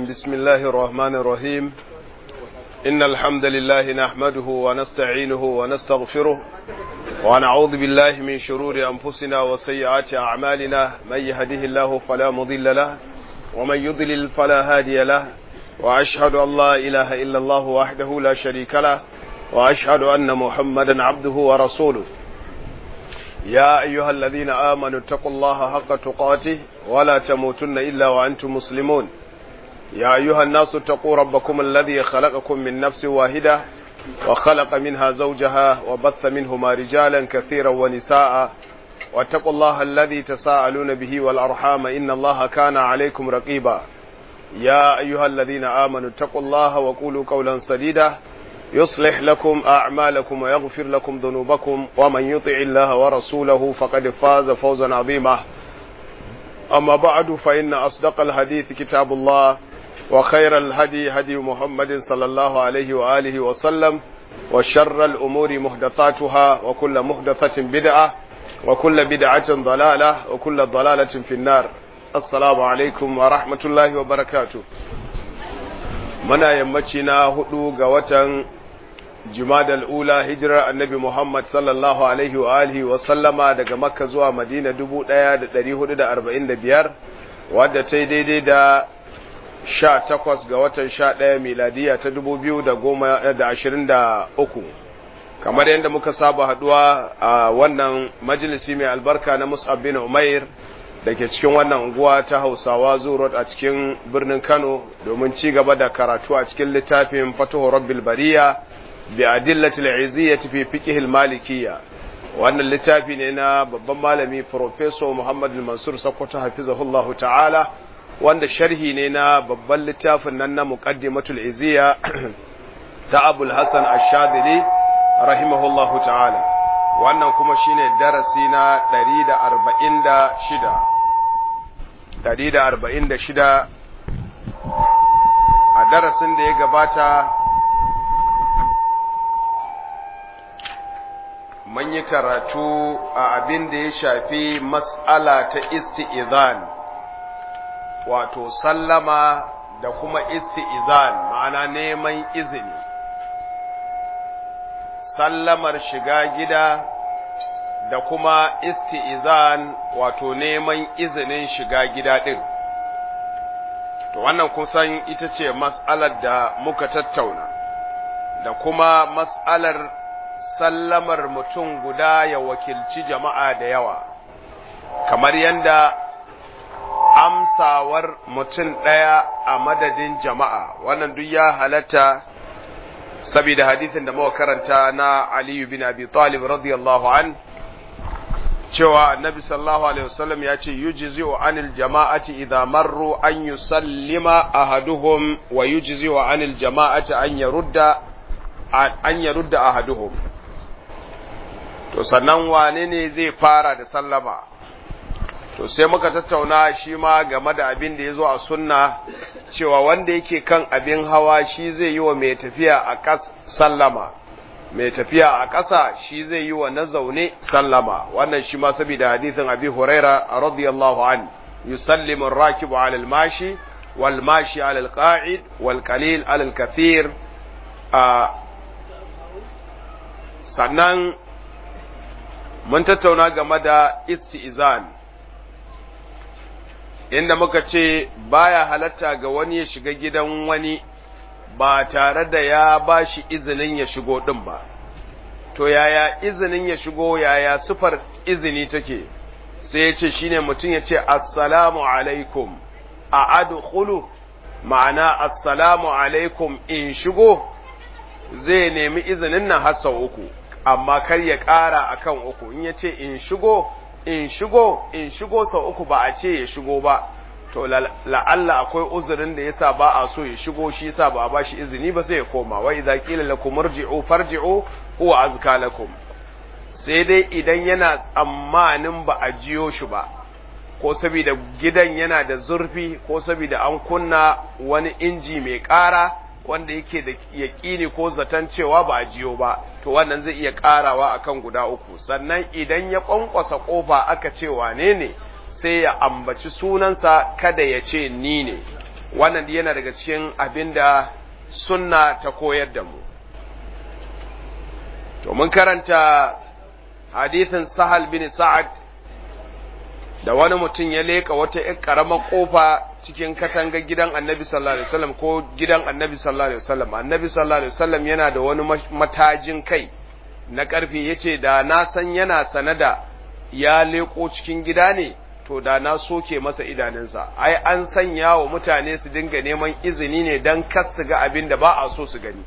بسم الله الرحمن الرحيم إن الحمد لله نحمده ونستعينه ونستغفره ونعوذ بالله من شرور أنفسنا وسيئات أعمالنا من يهده الله فلا مضل له ومن يضلل فلا هادي له وأشهد أن لا إله إلا الله وحده لا شريك له وأشهد أن محمدا عبده ورسوله يا أيها الذين آمنوا اتقوا الله حق تقاته ولا تموتن إلا وأنتم مسلمون يا أيها الناس اتقوا ربكم الذي خلقكم من نفس واحدة وخلق منها زوجها وبث منهما رجالا كثيرا ونساء واتقوا الله الذي تساءلون به والأرحام إن الله كان عليكم رقيبا يا أيها الذين آمنوا اتقوا الله وقولوا قولا سديدا يصلح لكم أعمالكم ويغفر لكم ذنوبكم ومن يطع الله ورسوله فقد فاز فوزا عظيما أما بعد فإن أصدق الحديث كتاب الله وخير الهدي هدي محمد صلى الله عليه وآله وسلم وشر الأمور محدثاتها وكل محدثة بدعة وكل بدعة ضلالة وكل ضلالة في النار السلام عليكم ورحمة الله وبركاته muna yammaci na hudu ga watan jumadal ula hijirar annabi Muhammad sallallahu alaihi wa alihi wa sallama daga makka zuwa madina 1445 wadda ta yi daidai da 18 ga watan 11 miladiya ta 2023 kamar yadda muka saba haduwa a wannan majalisi mai albarka na mus'ab bin umair da ke cikin wannan unguwa ta hausawa zurot a cikin birnin kano domin ci gaba da karatu a cikin littafin fatuhu rabbil bariya bi adillatil iziyyati fi fiqhil malikiyya wannan littafi ne na babban malami professor Muhammad Mansur Sokoto hafizahullahu ta'ala wanda sharhi ne na babban littafin nan na muqaddimatul iziyya ta Abul Hasan Ash-Shadili rahimahullahu ta'ala wannan kuma shine darasi na 146 146 a darasin da ya gabata mun yi karatu a abin da ya shafi mas'ala ta isti'izan wato sallama da kuma isti'izan ma'ana neman izini sallamar shiga gida da kuma isti'izan wato neman izinin shiga gida ɗin. To wannan kusan ita ce mas'alar da muka tattauna, da kuma mas'alar sallamar mutum guda ya wakilci jama'a da yawa, kamar yadda amsawar mutum ɗaya a madadin jama'a, wannan duk ya halatta saboda hadithin da muka karanta na Aliyu bin Abi Talib radiyallahu an cewa annabi sallallahu alaihi wasallam ya ce yujzi'u anil jama'ati idza marru an yusallima ahaduhum wa yujzi'u anil jama'ati an yarudda an yarudda ahaduhum to sannan wane ne zai fara da sallama to sai muka tattauna shi ma game da abin da ya zo a sunna cewa wanda yake kan abin hawa shi zai yi wa mai tafiya a ƙas sallama mai tafiya a ƙasa shi zai yi wa na zaune sallama wannan shi ma saboda hadithin abi huraira radiyallahu an yusallimu ar-rakibu 'ala al-mashi wal mashi 'ala al-qa'id wal qalil 'ala al-kathir sannan mun tattauna game da isti'zan inda muka ce baya halatta ga wani ya shiga gidan wani ba tare da ya ba shi izinin ya shigo ɗin ba, to yaya izinin ya shigo yaya sufar izini take, sai ya ce shi ne mutum ya ce, Assalamu alaikum, a adkhulu ma'ana Assalamu alaikum in shigo zai nemi izinin nan har sau uku, amma kar ya ƙara akan uku, in ya ce in shigo, in shigo, in shigo sau uku ba a ce ya shigo ba. to la'alla akwai uzurin da yasa ba a so ya shigo shi yasa ba a ba shi izini ba sai ya koma wa idza qila lakum irji'u farji'u huwa azka lakum sai dai idan yana tsammanin ba a jiyo shi ba ko saboda gidan yana da zurfi ko saboda an kunna wani inji mai ƙara wanda yake da yaƙini ko zaton cewa ba a jiyo ba to wannan zai iya ƙarawa akan guda uku sannan idan ya ƙwanƙwasa ƙofa aka ce wane ne sai ya ambaci sunansa kada ya ce ni ne wannan yana daga cikin abin da sunna ta koyar da mu to mun karanta hadithin sahal bin sa'ad da wani mutum ya leka wata ƴar ƙaramar ƙofa cikin katangar gidan annabi sallallahu alaihi wasallam ko gidan annabi sallallahu alaihi wasallam annabi sallallahu alaihi wasallam yana da wani matajin kai na ƙarfe yace da na san yana sanada ya leko cikin gida ne to da na soke masa idanunsa ai an sanya wa mutane su dinga neman izini ne don kar su ga abin da ba a so su gani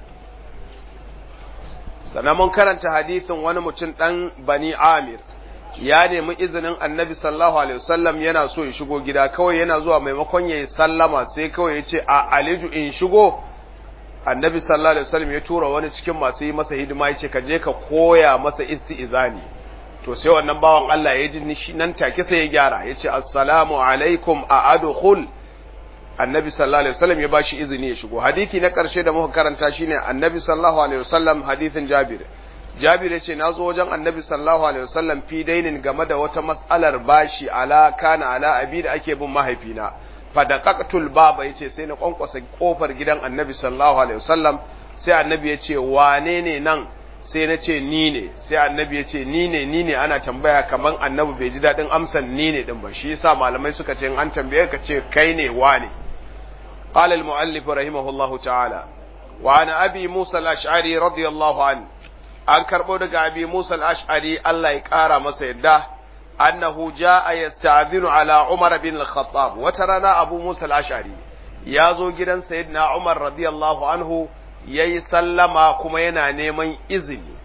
sannan mun karanta hadisin wani mutum ɗan bani amir ya nemi izinin annabi sallallahu alaihi wasallam yana so ya shigo gida kawai yana zuwa maimakon ya yi sallama sai kawai ya ce a aliju in shigo annabi sallallahu alaihi wasallam ya tura wani cikin masu yi masa hidima ya ce ka je ka koya masa isti'izani to sai wannan bawan Allah ya ji nan take sai ya gyara ya ce assalamu alaikum a adkhul annabi sallallahu alaihi wasallam ya bashi izini ya shigo hadisi na karshe da muka karanta shine annabi sallallahu alaihi wasallam hadisin Jabir Jabir ya ce nazo wajen annabi sallallahu alaihi wasallam fi dainin game da wata mas'alar bashi ala kana ala abi da ake bin mahaifina fadaqaqtul baba yace sai na kwankwasa kofar gidan annabi sallallahu alaihi wasallam sai annabi ya ce wane ne nan sai na ce ni ne sai annabi ya ce ni ne ni ne ana tambaya kaman annabi bai ji daɗin amsan ni ne din ba shi yasa malamai suka ce an tambaye ka ce kai ne wane qala al muallif rahimahullahu ta'ala wa ana abi musa al ash'ari radiyallahu an an karbo daga abi musa al ash'ari Allah ya kara masa yadda annahu jaa yasta'dhinu ala umar bin al khattab wata rana abu musa al ash'ari ya zo gidan sayyidina umar radiyallahu anhu ya yi sallama kuma yana neman izini.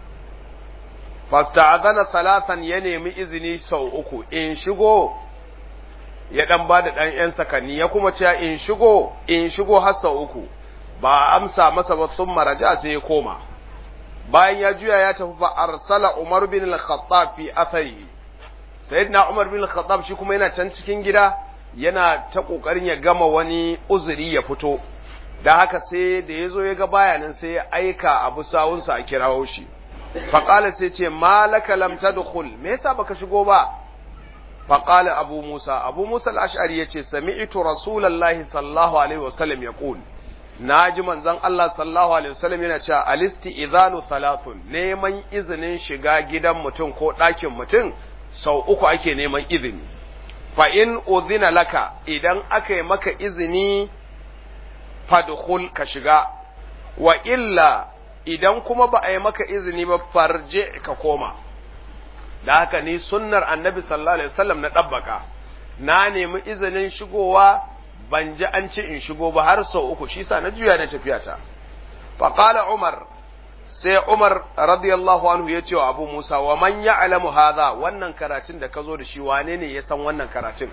Fasta'azana salatan ya nemi izini sau uku, in shigo ya ɗan ba da ɗan ‘yan sakanni, ya kuma cewa in shigo, in shigo har sau uku, ba amsa masa ba sun maraja sai ya koma. Bayan ya juya ya tafi fa arsala Umar bin al-Khattab fi athari. Sayyidina Umar bin al-Khattab shi kuma yana can cikin gida yana ta kokarin ya gama wani uzuri ya fito. da haka sai da ya zo ya ga bayanan sai ya aika abu sawunsa a kirawo shi faƙala sai ce malaka lam tadkhul me yasa baka shigo ba faƙala abu musa abu musa al-ash'ari yace sami'tu rasulullahi sallallahu alaihi wasallam yaqul naji manzon Allah sallallahu alaihi wasallam yana cewa alisti idhanu thalathun neman izinin shiga gidan mutum ko ɗakin mutum sau uku ake neman izini fa in udhina laka idan aka yi maka izini fadkhul ka shiga wa illa idan kuma ba a yi maka izini ba farje ka koma da haka ni sunnar annabi sallallahu alaihi wasallam na dabbaka na nemi izinin shigowa ban ji an ce in shigo ba har sau uku shi sa na juya na tafiya ta fa qala umar sai umar radiyallahu anhu ya ce wa abu musa wa man ya'lamu hadha wannan karatun da ka zo da shi wane ne ya san wannan karatun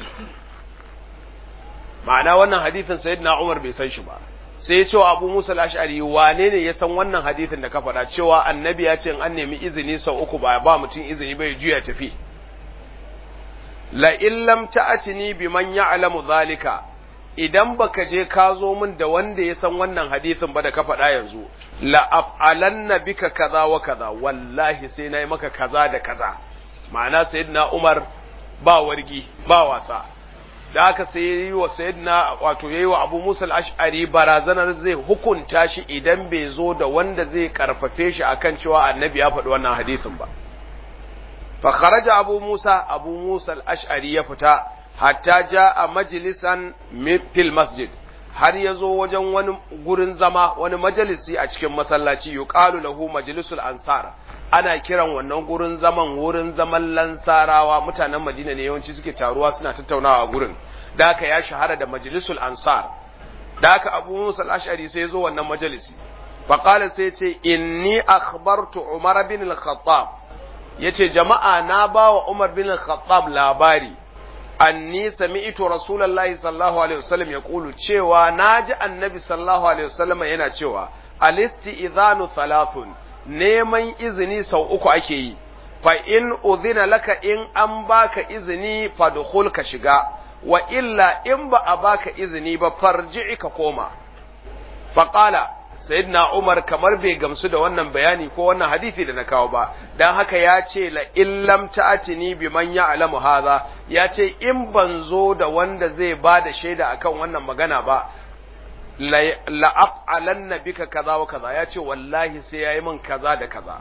ma'ana wannan hadithin sayyidina Umar bai san shi ba sai ya ce wa Abu Musa al-Ash'ari wane ne ya san wannan hadithin da ka faɗa cewa annabi ya ce an nemi izini sau uku ba ba mutum izini bai juya tafi la illam ta'atini biman ya'lamu zalika idan baka je ka zo min da wanda ya san wannan hadithin ba da ka faɗa yanzu la af'alanna bika kaza wa kaza wallahi sai nayi maka kaza da kaza ma'ana sayyidina Umar ba wargi ba wasa da haka sai yi wa sayyidina wato yayi wa Abu Musa al-Ash'ari barazanar zai hukunta shi idan bai zo da wanda zai karfafe shi akan cewa annabi ya faɗi wannan hadisin ba fa kharaja Abu Musa Abu Musa al-Ash'ari ya fita hatta jaa majlisan fil masjid har ya zo wajen wani gurin zama wani majalisi a cikin masallaci yuqalu lahu majlisul ansar ana kiran wannan gurin zaman wurin zaman lansarawa mutanen Madina ne yawanci suke taruwa suna tattaunawa a gurin da haka ya shahara da majlisul ansar da haka Abu Musa al-Ash'ari sai ya zo wannan majalisi fa qala sai ce inni akhbartu Umar bin al-Khattab yace jama'a na bawa Umar bin al-Khattab labari anni sami'tu rasulullahi sallallahu alaihi wasallam yaqulu cewa naji annabi sallallahu alaihi wasallam yana cewa al-istizanu thalathun neman izini sau uku ake yi fa in udhina laka in an baka izini fadkhul ka shiga wa illa in ba a baka izini ba farji'i ka koma fa qala sayyidina Umar kamar bai gamsu da wannan bayani ko wannan hadisi da na kawo ba dan haka ya ce la illam ta'atini biman ya'lamu hadha ya ce in ban zo da wanda zai ba da shaida akan wannan magana ba la'af'alanna bika kaza wa kaza ya ce wallahi sai yayi min kaza da kaza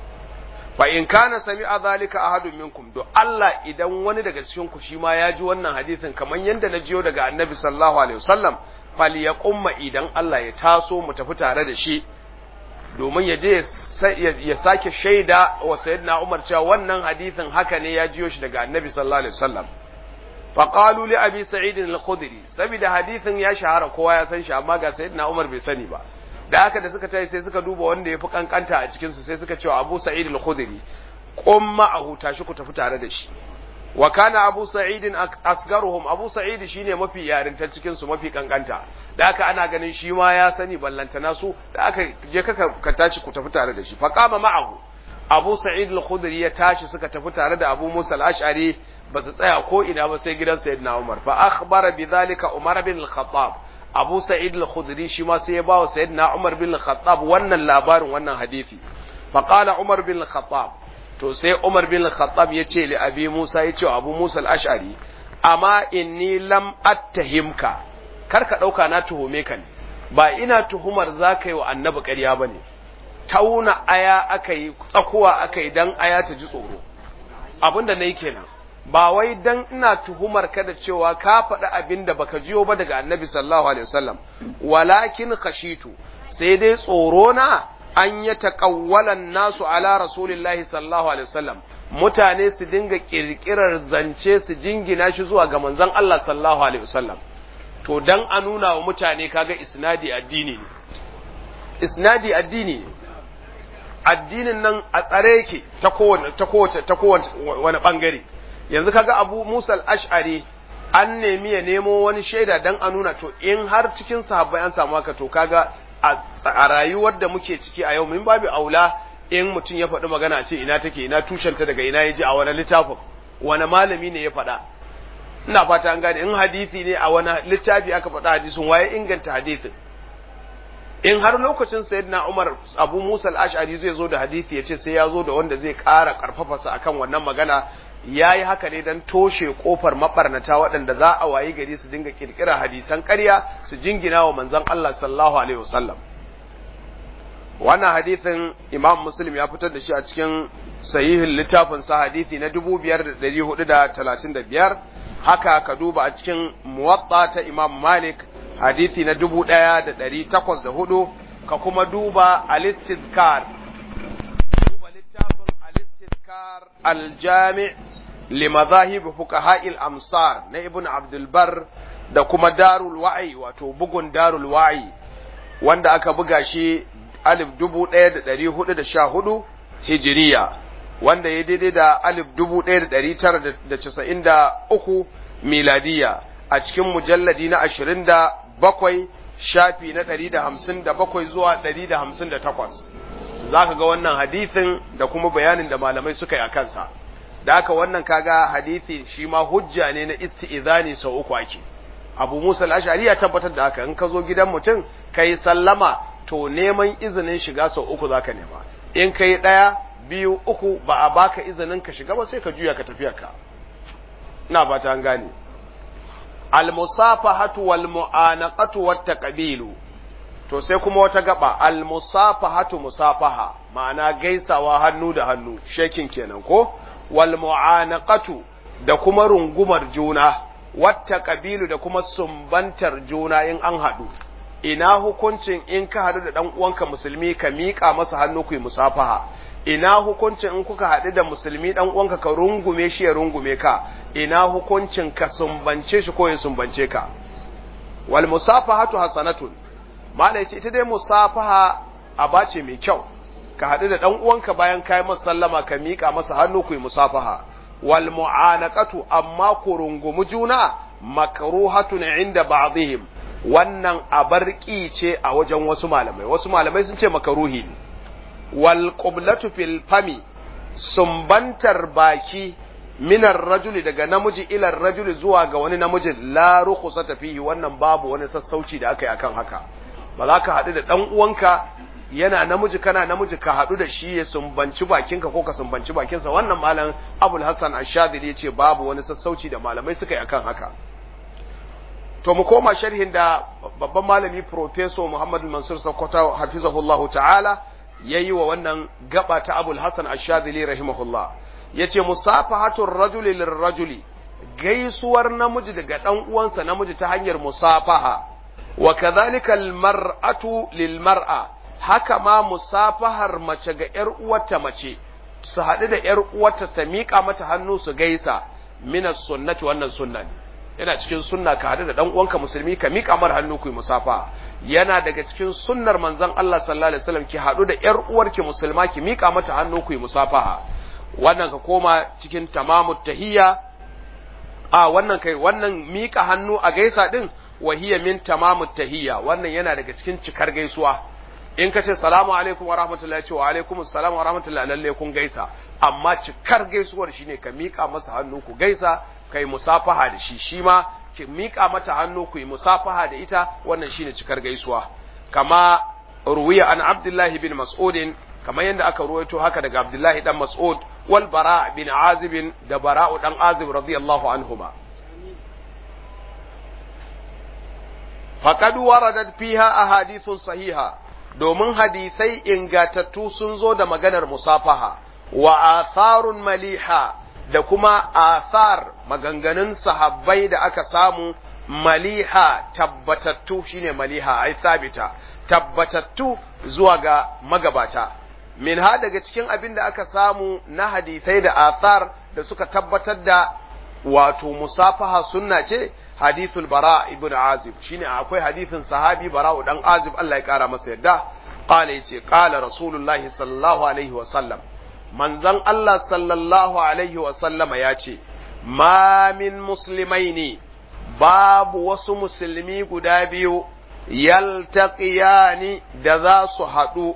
fa in kana sami'a zalika ahadun minkum do Allah idan wani daga cikin ku shi ma ya ji wannan hadisin kamar yanda na jiyo daga Annabi sallallahu alaihi wasallam falyaqumma idan Allah ya taso mu tafi tare da shi domin ya je ya sake shaida wa sayyidina Umar cewa wannan hadisin haka ne ya jiyo shi daga Annabi sallallahu alaihi wasallam fa qalu li abi sa'id al-khudri saboda hadisin ya shahara kowa ya san shi amma ga sayyidina Umar bai sani ba da haka da suka tayi sai suka duba wanda ya fi kankanta a cikin su sai suka cewa Abu Sa'id al-Khudri qum ma'ahu tashi ku tafi tare da shi wa kana Abu Sa'id asgaruhum Abu Sa'id shine mafi yarinta cikin su mafi kankanta da haka ana ganin shi ma ya sani ballantana su da aka je ka ka tashi ku tafi tare da shi fa qama ma'ahu Abu Sa'id al-Khudri ya tashi suka tafi tare da Abu Musa al-Ash'ari ba su tsaya ko ina ba sai gidan Sayyidina Umar fa akhbara bidhalika Umar bin al-Khattab Abu Sa'id al-Khudri shi ma sai ya bawa Sayyidina Umar bin al-Khattab wannan labarin wannan hadisi fa qala Umar bin al-Khattab to sai Umar bin al-Khattab ya ce li Abi Musa ya ce Abu Musa al-Ash'ari amma inni lam attahimka kar ka dauka na tuhume ka ne ba ina tuhumar zaka yi wa annabi ƙarya bane tauna aya aka yi tsakuwa aka yi dan aya ta ji tsoro abinda nayi kenan ba wai dan ina tuhumar ka da cewa ka faɗi abin da baka jiyo ba daga annabi sallallahu alaihi wasallam walakin khashitu sai dai tsoro na an ya taqawwalan nasu ala rasulillahi sallallahu alaihi wasallam mutane su dinga kirkirar zance su jingina shi zuwa ga manzon Allah sallallahu alaihi wasallam to dan a nuna wa mutane kaga isnadi addini ne isnadi addini ne addinin nan a tsare yake ta kowane ta kowace ta kowace wani bangare yanzu kaga Abu Musa al-Ash'ari an nemi ya nemo wani shaida dan a nuna to in har cikin sahabbai an samu haka to kaga a rayuwar da muke ciki a yau min babu aula in mutum ya faɗi magana ce ina take ina tushenta daga ina ya ji a wani littafin wani malami ne ya faɗa ina fata an gane in hadisi ne a wani littafi aka faɗa hadisin waye inganta hadisin in har lokacin sayyidina Umar Abu Musa al-Ash'ari zai zo da hadisi ya ce sai ya zo da wanda zai ƙara ƙarfafa sa akan wannan magana ya yi haka ne don toshe kofar mabarnata waɗanda za a wayi gari su dinga kirkira hadisan ƙarya su jingina wa manzon Allah sallallahu alaihi wasallam wannan hadisin Imam Muslim ya fitar da shi a cikin sahihin littafin sa hadisi na 5435 haka ka duba a cikin muwatta ta Imam Malik hadisi na 1804 ka kuma duba al-istizkar duba littafin al-istizkar al-jami' لمذاهب فقهاء الأمصار na Ibn Abdul Bar da kuma Darul Wa'i wato bugun Darul Wa'i wanda aka buga shi alif dubu ɗaya da ɗari hudu da sha hudu hijiriya wanda ya daidai da alif dubu ɗaya da ɗari tara da casa'in da uku miladiya a cikin mujalladi na ashirin da bakwai shafi na ɗari da hamsin da bakwai zuwa ɗari da hamsin da takwas za ka ga wannan hadisin da kuma bayanin da malamai suka yi a kansa da haka wannan kaga hadisi shi ma hujja ne na isti'izani sau uku ake abu musa al-ashari ya tabbatar da haka in ka zo gidan mutum kai sallama to neman izinin shiga sau uku zaka nema in kai daya biyu uku ba a baka izinin ka shiga ba sai ka juya ka tafiya ka ina ba ta gane al-musafahatu wal mu'anaqatu wat taqbilu to sai kuma wata gaba al-musafahatu musafaha ma'ana gaisawa hannu da hannu shekin kenan ko wal mu'anaqatu da kuma rungumar juna wata kabilu da kuma sumbantar juna in an haɗu ina hukuncin in ka haɗu da ɗan uwanka musulmi ka miƙa masa hannu ku yi musafaha ina hukuncin in kuka haɗu da musulmi ɗan uwanka ka rungume shi ya rungume ka ina hukuncin ka sumbance shi ko ya sumbance ka wal musafahatu hasanatun malai ce ita dai musafaha aba ce mai kyau ka haɗu da ɗan uwanka bayan kai masa sallama ka miƙa masa hannu ku yi musafaha wal mu'anaqatu amma ku rungumi juna makruhatun inda ba'dihim wannan abarki ce a wajen wasu malamai wasu malamai sun ce makaruhi ne wal qiblatu fil fami sumbantar baki minar rajuli daga namiji ilar rajuli zuwa ga wani namijin la rukhsata fihi wannan babu wani sassauci da aka yi akan haka ba za ka haɗu da ɗan uwanka yana namiji kana namiji ka haɗu da shi ya sumbanci bakinka ko ka sumbanci bakinsa wannan malam abul hassan ashadili ya ce babu wani sassauci da malamai suka yi akan haka to mu koma sharhin da babban malami professor Muhammad Mansur Sokoto hafizahullahu ta'ala yayi wa wannan gaba ta Abul Hasan Ash-Shadhili rahimahullah yace musafahatur rajuli lirrajuli gaisuwar namiji daga dan uwansa namiji ta hanyar musafaha wa kadhalika almar'atu lilmar'a haka ma musafahar mace ga yar uwarta mace su haɗu da yar uwarta ta miƙa mata hannu su gaisa minas sunnati wannan sunna ne yana cikin sunna ka haɗu da dan uwanka musulmi ka miƙa mar hannu ku yi musafa yana daga cikin sunnar manzon Allah sallallahu alaihi wasallam ki haɗu da yar uwarki musulma ki miƙa mata hannu ku yi musafaha wannan ka koma cikin tamamut tahiyya a wannan kai wannan miƙa hannu a gaisa din wahiya min tamamut tahiyya wannan yana daga cikin cikar gaisuwa in ka ce salamu alaikum wa rahmatullahi ce wa alaikum assalam wa rahmatullahi lalle kun gaisa amma cikar gaisuwar shine ka miƙa masa hannu ku gaisa kai musafaha da shi shi ma ki miƙa mata hannu ku yi musafaha da ita wannan shine cikar gaisuwa kama ruwiya an abdullahi bin mas'udin kamar yadda aka ruwaito haka daga abdullahi dan mas'ud wal bara bin azib da bara'u dan azib radiyallahu anhuma faqad waradat fiha ahadithun sahiha domin hadisai ingatattu sun zo da maganar musafaha wa atharun maliha da kuma athar maganganun sahabbai da aka samu maliha tabbatattu shine maliha ai sabita tabbatattu zuwa ga magabata min ha daga cikin abin da aka samu na hadisai da athar da suka tabbatar da wato musafaha sunna ce hadithul bara ibn azib shine akwai hadithin sahabi bara dan azib Allah ya kara masa yadda qala yace qala rasulullahi sallallahu alaihi wa sallam manzon Allah sallallahu alaihi wa sallama yace ma min muslimaini babu wasu musulmi guda biyu yaltaqiyani da za su haɗu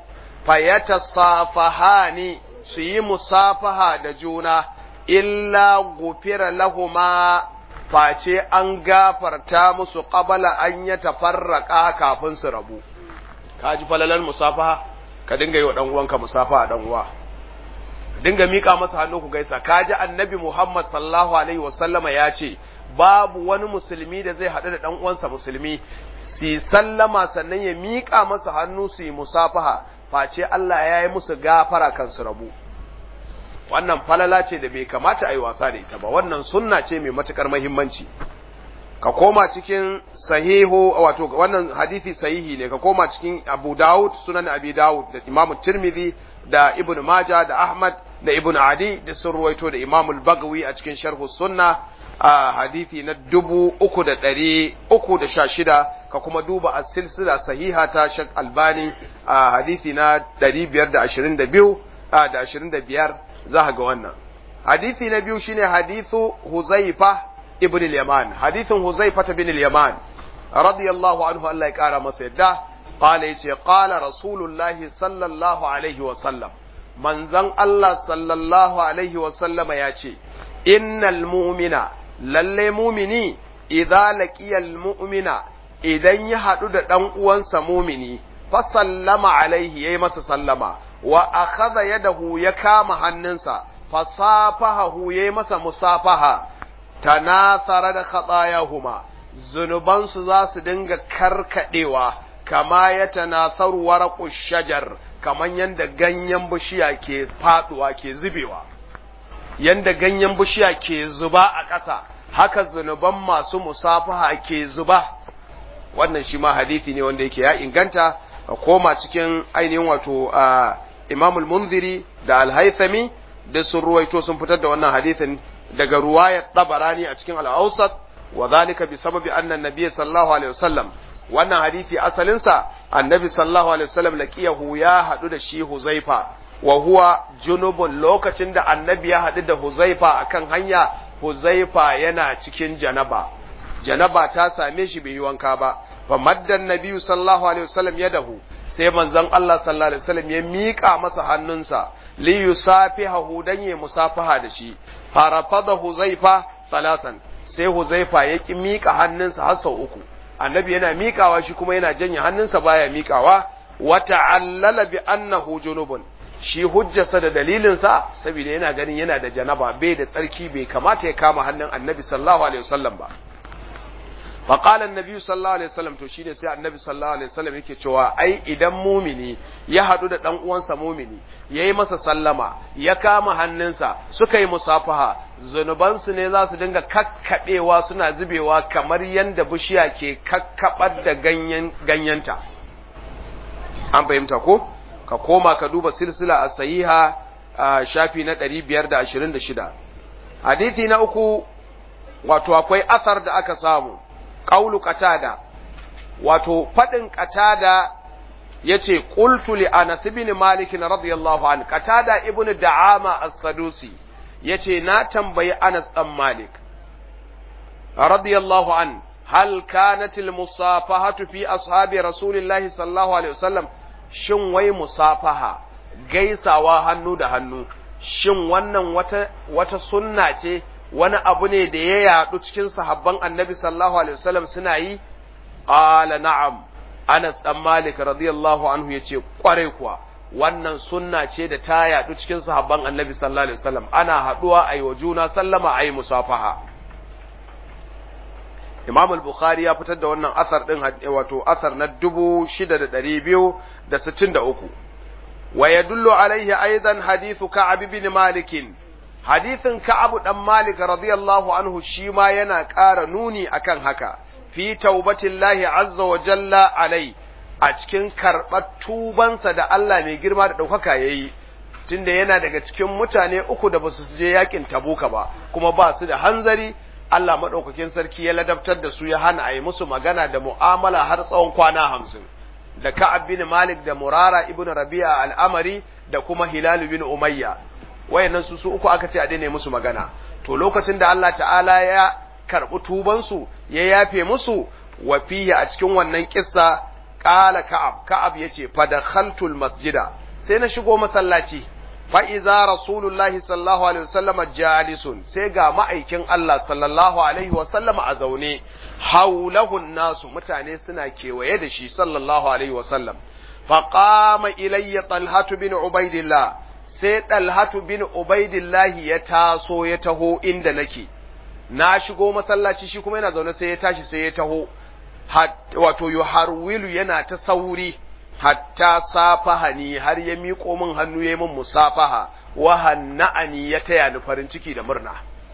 fayatasafahani su yi musafaha da juna illa gufira lahuma face an gafarta musu qabala an ya tafarraka kafin su rabu ka ji falalar musafaha ka dinga yi wa dan uwanka musafaha dan uwa dinga mika masa hannu ku gaisa ka ji annabi Muhammad sallallahu alaihi wasallama ya ce babu wani musulmi da zai haɗu da dan uwansa musulmi su sallama sannan ya mika masa hannu su yi musafaha face Allah ya yi musu gafara kan su rabu wannan falala ce da bai kamata a yi wasa da ita ba wannan sunna ce mai matukar mahimmanci ka koma cikin sahihu wato wannan hadisi sahihi ne ka koma cikin Abu Dawud sunan Abi Dawud da Imam Tirmidhi da Ibn Majah da Ahmad da Ibn Adi da sun ruwaito da Imam Al-Bagawi a cikin Sharh Sunna a hadisi na dubu uku da ɗari uku da sha shida ka kuma duba a silsila sahiha ta Shek Albani a hadisi na ɗari biyar da ashirin da biyu da ashirin da biyar za ga wannan hadisi na biyu shine hadithu Huzaifa ibn al-Yaman hadithin Huzaifa ibn al-Yaman radiyallahu anhu Allah ya kara masa yadda qala yace qala rasulullahi sallallahu alaihi wa sallam manzon Allah sallallahu alaihi wa sallama yace innal mu'mina lalle mumini idza laqiyal mu'mina idan ya hadu da dan uwansa mumini fa sallama alaihi yayi masa sallama wa akhadha yadahu ya kama hannunsa fasafahahu yayi masa musafaha tanasara da khatayahuma zunubansu za su dinga karkadewa kama ya tanasaru waraqu shajar kaman yanda ganyen bishiya ke faduwa ke zubewa yanda ganyen bishiya ke zuba a ƙasa haka zunuban masu musafaha ke zuba wannan shi ma hadisi ne wanda yake ya inganta ka koma cikin ainihin wato Imam al-Munziri da Al-Haythami da sun ruwaito sun fitar da wannan hadisin daga ruwayar Tabarani a cikin Al-Awsat wa zalika bi sababi anna an-nabiy sallallahu alaihi wasallam wannan hadisi asalin sa annabi sallallahu alaihi wasallam laqiyahu ya hadu da shi Huzaifa wa huwa junubun lokacin da annabi ya hadu da Huzaifa akan hanya Huzaifa yana cikin janaba janaba ta same shi bai yi wanka ba fa maddan nabiyyu sallallahu alaihi wasallam yadahu sai manzon Allah sallallahu alaihi wasallam ya miƙa masa hannunsa li yusafihahu dan ya musafaha da shi farafada huzaifa salasan sai huzaifa ya ki miƙa hannunsa har sau uku annabi yana miƙawa shi kuma yana janye hannunsa baya miƙawa wa ta'allala bi annahu junubun shi hujjarsa da dalilinsa saboda yana ganin yana da janaba bai da tsarki bai kamata ya kama hannun annabi sallallahu alaihi wasallam ba fa qala annabi sallallahu alaihi wasallam to shine sai annabi sallallahu alaihi wasallam yake cewa ai idan mumini ya hadu da dan uwansa mumini yayi masa sallama ya kama hannunsa suka yi musafaha zunubansu ne za su dinga kakkabewa suna zubewa kamar yanda bishiya ke kakkabar da ganyen ganyenta an fahimta ko ka koma ka duba silsila a sahiha shafi na 526 hadithi na uku wato akwai asar da aka samu qaulu qatada wato fadin qatada yace qultu li anas ibn malik radiyallahu anhu qatada ibnu da'ama as-sadusi yace na tambayi anas dan malik radiyallahu an hal kanat al-musafahatu fi ashabi rasulillahi sallallahu alaihi wasallam shin wai musafaha gaisawa hannu da hannu shin wannan wata wata sunna ce wani abu ne da ya yadu cikin sahabban annabi sallallahu alaihi wasallam suna yi qala na'am Anas dan Malik radiyallahu anhu yace kwarai kuwa wannan sunna ce da ta yadu cikin sahabban annabi sallallahu alaihi wasallam ana haduwa ayi wa juna sallama ayi musafaha Imam al-Bukhari ya fitar da wannan asar din wato asar na 6263 wa yadullu alaihi aidan hadithu Ka'ab ibn Malik hadithin Ka'ab dan Malik radiyallahu anhu shi ma yana ƙara nuni akan haka fi taubatillahi azza wa jalla alai a cikin karɓar tubansa da Allah mai girma da ɗaukaka ya yi tunda yana daga cikin mutane uku da ba su je yakin tabuka ba kuma ba su da hanzari Allah maɗaukakin sarki ya ladabtar da su ya hana a yi musu magana da mu'amala har tsawon kwana hamsin da Ka'ab bin Malik da Murara ibn Rabi'a al'amari da kuma Hilal bin Umayya wayannan su su uku aka ce a daina musu magana to lokacin da Allah ta'ala ya karɓi tubansu ya yafe musu wa fihi a cikin wannan kissa qala Ka'ab Ka'ab yace fa dakhaltul masjida sai na shigo masallaci fa'iza Rasulullahi sallallahu Alaihi wasallama jalisun sai ga ma'aikin Allah sallallahu Alaihi wasallama a zaune, haulahun nasu mutane suna kewaye da shi sallallahu Alaihi wasallam. Faƙama ilayya ɗalhatu bin Ubaidillah, sai ɗalhatu bin Ubaidillahi ya taso ya taho inda nake, na shigo masallaci shi kuma yana zaune sai ya tashi sai ya taho, wato yuharwilu yana ta sauri. hatta safahani har ya miƙo min hannu ya min musafaha wa hanna'ani ya taya ni farin ciki da murna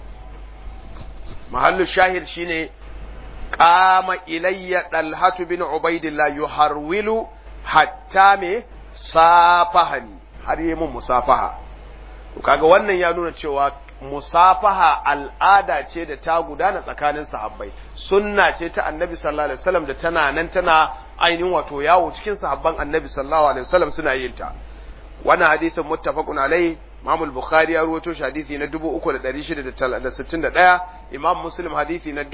mahallu shahid shine qama ilayya dalhatu bin ubaidillah yuharwilu hatta me safahani har ya min musafaha kaga wannan ya nuna cewa musafaha al'ada ce da ta gudana tsakanin sahabbai sunna ce ta annabi sallallahu alaihi wasallam da tana nan tana ainihin wato yawo cikin sahabban annabi sallallahu alaihi wasallam suna yin ta wannan hadisin muttafaqun alai Imam al-Bukhari ya rawaito shi hadisi na 3661 Imam Muslim hadisi na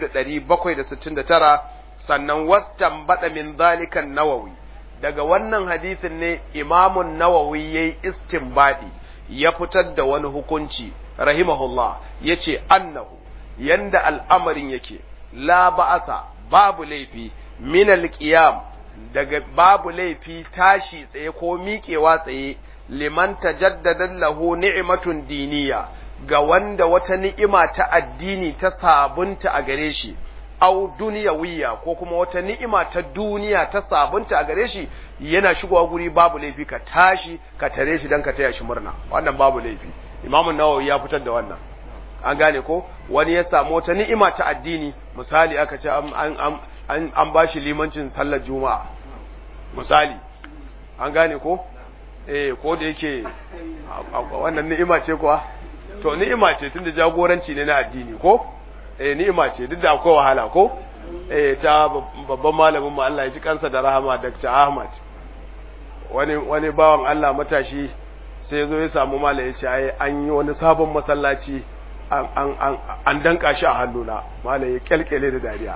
2769 sannan wattan bada min zalika nawawi daga wannan hadisin ne Imam an-Nawawi yayi istinbadi ya fitar da wani hukunci rahimahullah yace annahu yanda al'amarin yake la ba'asa babu laifi min alqiyam daga babu laifi tashi tsaye ko miƙewa tsaye liman tajaddada lahu ni'matun diniya ga wanda wata ni'ima ta addini ta sabunta a gare shi au duniyawiya ko kuma wata ni'ima ta duniya ta sabunta a gare shi yana shigowa guri babu laifi ka tashi ka tare shi dan ka taya shi murna wannan babu laifi imamu nawawi ya fitar da wannan an gane ko wani ya samu wata ni'ima ta addini misali aka ce an an an, an ba shi limancin sallar juma'a misali an gane ko eh ko da yake wannan ni'ima ce kuwa to ni'ima ce tunda jagoranci ne na addini ko eh ni'ima ce duk da akwai wahala ko eh ta babban malamin mu Allah ya ji kansa da rahama Dr. Ahmad wani wani bawan Allah matashi sai yazo ya samu malai ya ce ai an yi wani sabon masallaci an an an danka shi a hannuna malai ya kelkele da dariya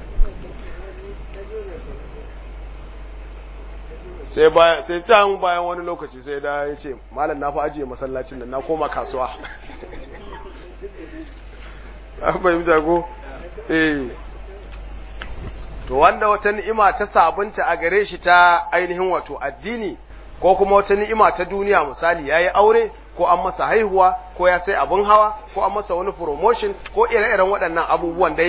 sai bayan sai can bayan wani lokaci sai da ya ce malam na fa ajiye masallacin nan na koma kasuwa an fahimta ko eh to wanda wata ni'ima ta sabunta a gare shi ta ainihin wato addini ko kuma wata ni'ima ta duniya misali yayi aure ko an masa haihuwa ko ya sai abun hawa ko an masa wani promotion ko ire-iren waɗannan abubuwan dai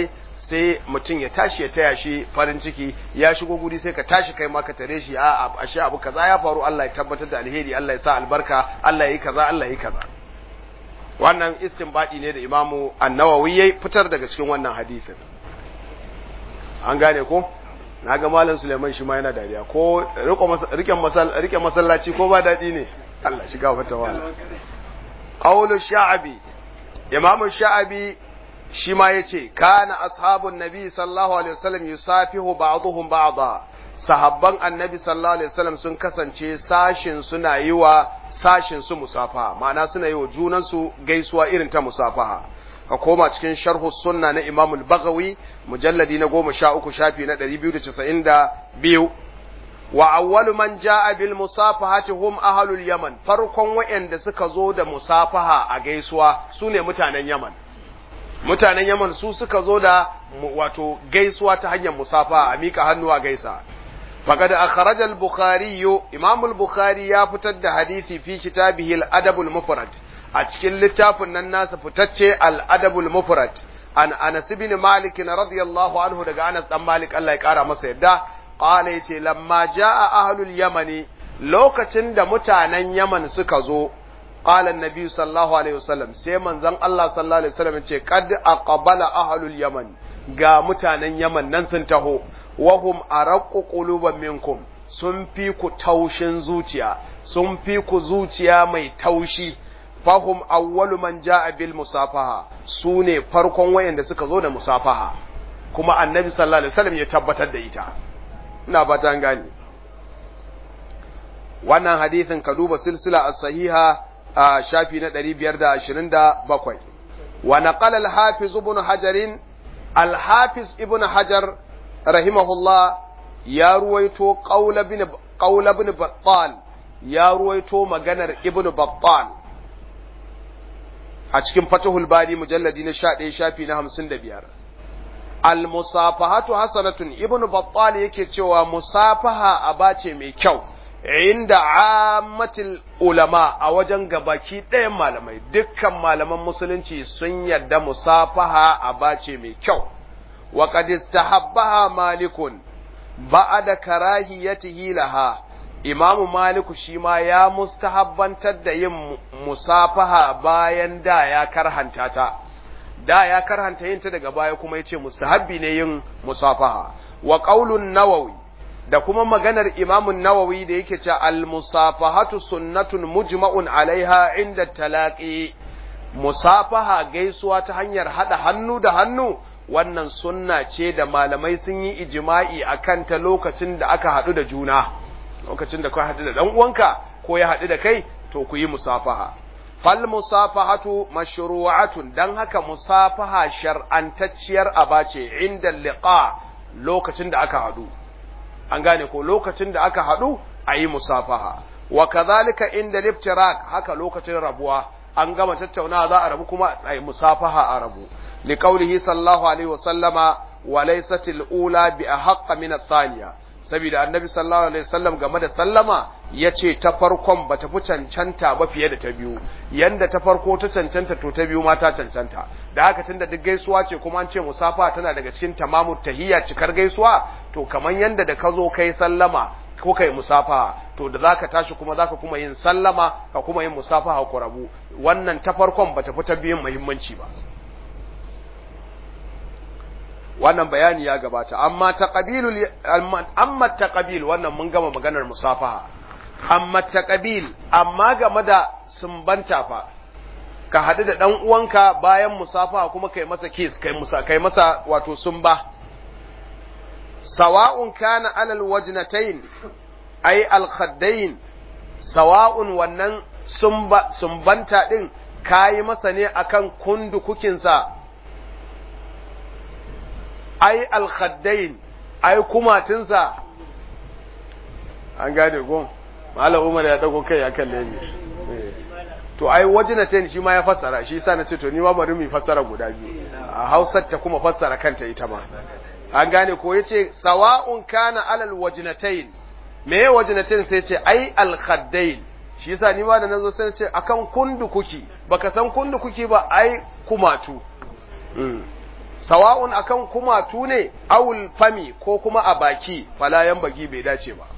sai mutum ya tashi ya taya shi farin ciki ya shigo guri sai ka tashi kai ma ka tare shi a ashe abu kaza ya faru Allah ya tabbatar da alheri Allah ya sa albarka Allah ya yi kaza Allah ya yi kaza wannan istinbadi ne da Imamu An-Nawawi ya fitar daga cikin wannan hadisin an gane ko na ga malam Suleiman shi ma yana dariya ko rike masallaci ko ba daɗi ne Allah shiga wata wala qawlu sha'abi imam sha'abi shi ma yace kana ashabun nabi sallallahu alaihi wasallam yusafihu ba'dhum ba'dha sahabban annabi sallallahu alaihi wasallam sun kasance sashin suna yi wa sashin su musafaha ma'ana suna yi wa junan su gaisuwa irin ta musafaha ka koma cikin sharhu sunna na Imam al-Baghawi mujalladi na 13 shafi na 292 wa awwalu man jaa bil musafahati hum ahlul yaman farkon wayanda suka zo da musafaha a gaisuwa sune mutanen yaman mutanen yaman su suka zo da wato gaisuwa ta hanyar musafaha a mika hannu a gaisa faqad akhraja al-bukhari imam al-bukhari ya fitar da hadisi fi kitabihi al-adab al-mufrad a cikin littafin nan nasa fitacce al-adabul mufrad an Anas ibn Malik radiyallahu anhu daga Anas dan Malik Allah ya kara masa yadda qala yace lamma jaa ahlul yamani lokacin da mutanen Yaman suka zo qala annabi sallallahu alaihi wasallam sai manzon Allah sallallahu alaihi wasallam yace qad aqbala ahlul yaman ga mutanen Yaman nan sun taho wahum araqqu quluban minkum sun fi ku taushin zuciya sun fi ku zuciya mai taushi fahum awwalu man jaa bil musafaha sune farkon wayanda suka zo da musafaha kuma annabi sallallahu alaihi wasallam ya tabbatar da ita ina fata an gane wannan hadisin ka duba silsila as-sahiha a shafi na 527 wa naqala al-hafiz ibn hajar al-hafiz ibn hajar rahimahullah ya ruwaito qaul ibn qaul ibn battal ya ruwaito maganar ibn battal a cikin fatahul bari mujalladi na 11 shafi na 55 al-musafahatu hasanatun ibnu battal yake cewa musafaha aba ce mai kyau inda ammatil ulama a wajen gabaki ɗayan malamai dukkan malaman musulunci sun yadda musafaha aba ce mai kyau wa qad istahabbaha malikun ba'da karahiyatihi laha imamu maliku shi ma ya mustahabbantar da yin musafaha bayan da ya karhanta ta da ya karhanta yin ta daga baya kuma yace mustahabbi ne yin musafaha wa qaulun nawawi da kuma maganar imamun nawawi da yake cewa al musafahatu sunnatun mujma'un alaiha inda talaqi musafaha gaisuwa ta hanyar hada hannu da hannu wannan sunna ce da malamai sun yi ijma'i akan ta lokacin da aka hadu da juna lokacin da ka hadu da dan uwanka ko ya hadu da kai to ku yi musafaha fal musafahatu mashru'atun dan haka musafaha shar'antacciyar aba ce inda liqa lokacin da aka hadu an gane ko lokacin da aka hadu ayi musafaha wa kadhalika inda liftirak haka lokacin rabuwa an gama tattaunawa za a rabu kuma ayi musafaha a rabu liqaulihi sallallahu alaihi wa sallama wa laysat al-ula bi ahqqa min ath-thaniya saboda annabi sallallahu alaihi wasallam game da sallama yace ta farkon bata fi cancanta ba fiye da ta biyu yanda ta farko ta cancanta to ta biyu ma ta cancanta da haka tunda duk gaisuwa ce kuma an ce musafa tana daga cikin tamamu tahiyya cikar gaisuwa to kaman yanda da ka zo kai sallama ko kai musafa to da zaka tashi kuma zaka kuma yin sallama ka kuma yin musafa ku rabu wannan ta farkon bata fi ta biyun muhimmanci ba wannan bayani ya gabata amma taqabilul amma taqabil wannan mun gama maganar musafaha amma taqabil amma game da sumbanta fa ka hadu da dan uwanka bayan musafaha kuma kai masa kiss kai musa kai masa wato sumba sawa'un kana alal wajnatayn ay al khaddain sawa'un wannan sumba sumbanta din kayi masa ne akan kundukukinsa ai alkhaddain ai kumatinsa an gane gon malam umar ya dago kai ya kalle ni to ai wajinatain shi ma ya fassara shi yasa na ce to ni ma bari mu fassara guda biyu a Hausar ta kuma fassara kanta ita ma an gane ko yace sawa'un kana alal wajinatain me ya wajinatain sai ce ai alkhaddain shi yasa ni ma da nazo sai ce akan kundu kuki baka san kundu kuki ba ai kumatu sawa'un akan kumatu ne awul fami ko kuma a baki fala bagi bai dace ba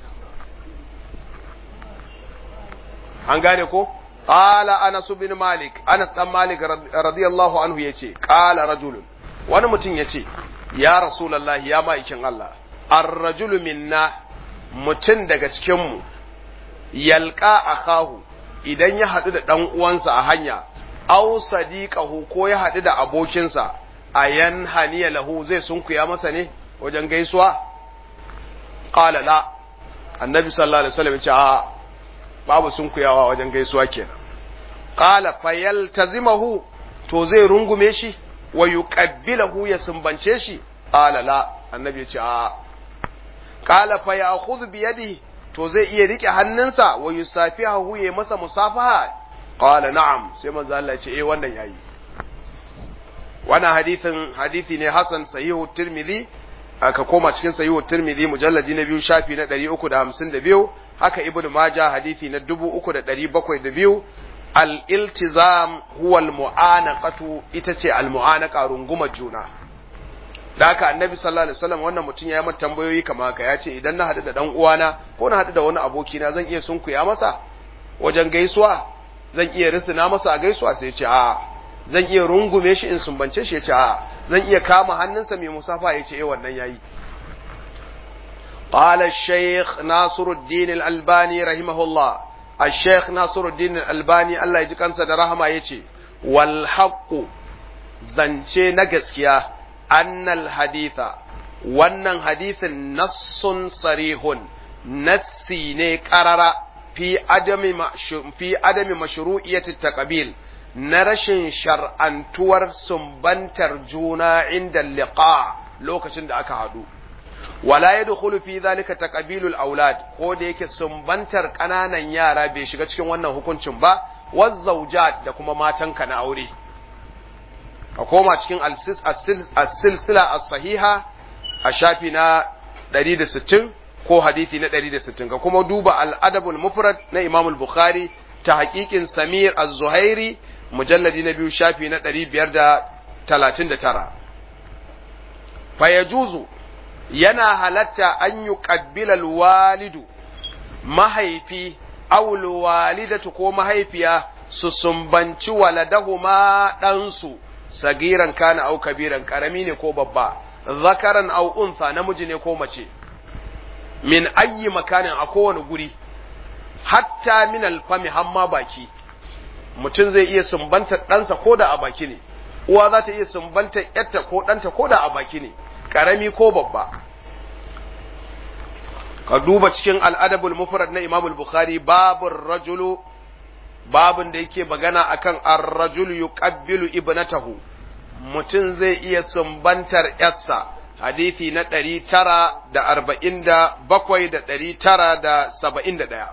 an gane ko qala anas bin malik anas dan malik radiyallahu anhu yace qala rajulun wani mutum yace ya rasulullahi ya ma'aikin Allah ar-rajulu minna mutum daga cikin mu yalqa akahu idan ya hadu da dan uwansa a hanya aw sadiqahu ko ya hadu da abokinsa ayan haniya lahu zai sunkuya masa ne wajen gaisuwa qala la annabi sallallahu alaihi wasallam yace a babu sunkuyawa wajen gaisuwa kenan qala fayaltazimahu to zai rungume shi wa yuqabbilahu ya sumbance shi qala la annabi yace a qala fa ya'khudhu bi yadihi to zai iya rike hannunsa wa yusafihu ya masa musafaha qala na'am sai manzo Allah ya ce eh wannan yayi wannan hadithin hadithi ne hasan sahihu tirmidhi aka koma cikin sahihu tirmidhi mujalladi na biyu shafi na 352 haka ibnu majah hadithi na 3702 al-iltizam huwa al-mu'anaqatu ita ce al-mu'anaqa rungumar juna da haka annabi sallallahu alaihi wasallam wannan mutum ya yi mata tambayoyi kamar haka ya ce idan na haɗu da dan uwana ko na haɗu da wani abokina zan iya sunkuya masa wajen gaisuwa zan iya risina masa a gaisuwa sai ya ce a zan iya rungume shi in sumbance shi ya ce a zan iya kama hannunsa mai musafa ya ce eh wannan yayi قال الشيخ ناصر الدين الألباني رحمه الله الشيخ ناصر الدين الألباني الله يجي كانسا درهما يجي والحق زنشي نجسكيا أن الحديث wannan hadithin nassun sarihun nassi ne karara fi adami fi adami mashru'iyyati taqabil na rashin shar'antuwar sumbantar juna inda liqa lokacin da aka hadu wala yadkhulu fi zalika taqabilul aulad ko da yake sumbantar kananan yara bai shiga cikin wannan hukuncin ba wazzawjat da kuma matanka na aure a koma cikin as-silsila as-sahiha a shafi na 160 ko hadisi na 160 ka kuma duba al-adabul mufrad na Imam al-Bukhari ta haƙiƙin Samir az-Zuhairi mujalladi na biyu shafi na 539 fa yajuzu yana halatta an yi ƙabbilal walidu mahaifi awul walidatu ko mahaifiya su sumbanci waladahuma ɗansu sagiran kana au kabiran ƙarami ne ko babba zakaran au unsa namiji ne ko mace min ayyi makanin a kowane guri hatta min alfami hamma baki mutum zai iya sumbantar ɗansa ko da a baki ne uwa za ta iya sumbantar ‘yarta ko ɗanta ko da a baki ne ƙarami ko babba ka duba cikin al'adabul mufrad na imamul bukhari babun rajulu babun da yake magana akan ar-rajulu yuqabbilu ibnatahu mutum zai iya sumbantar yarsa hadisi na ɗari tara da arba'in da bakwai da ɗari tara da saba'in da ɗaya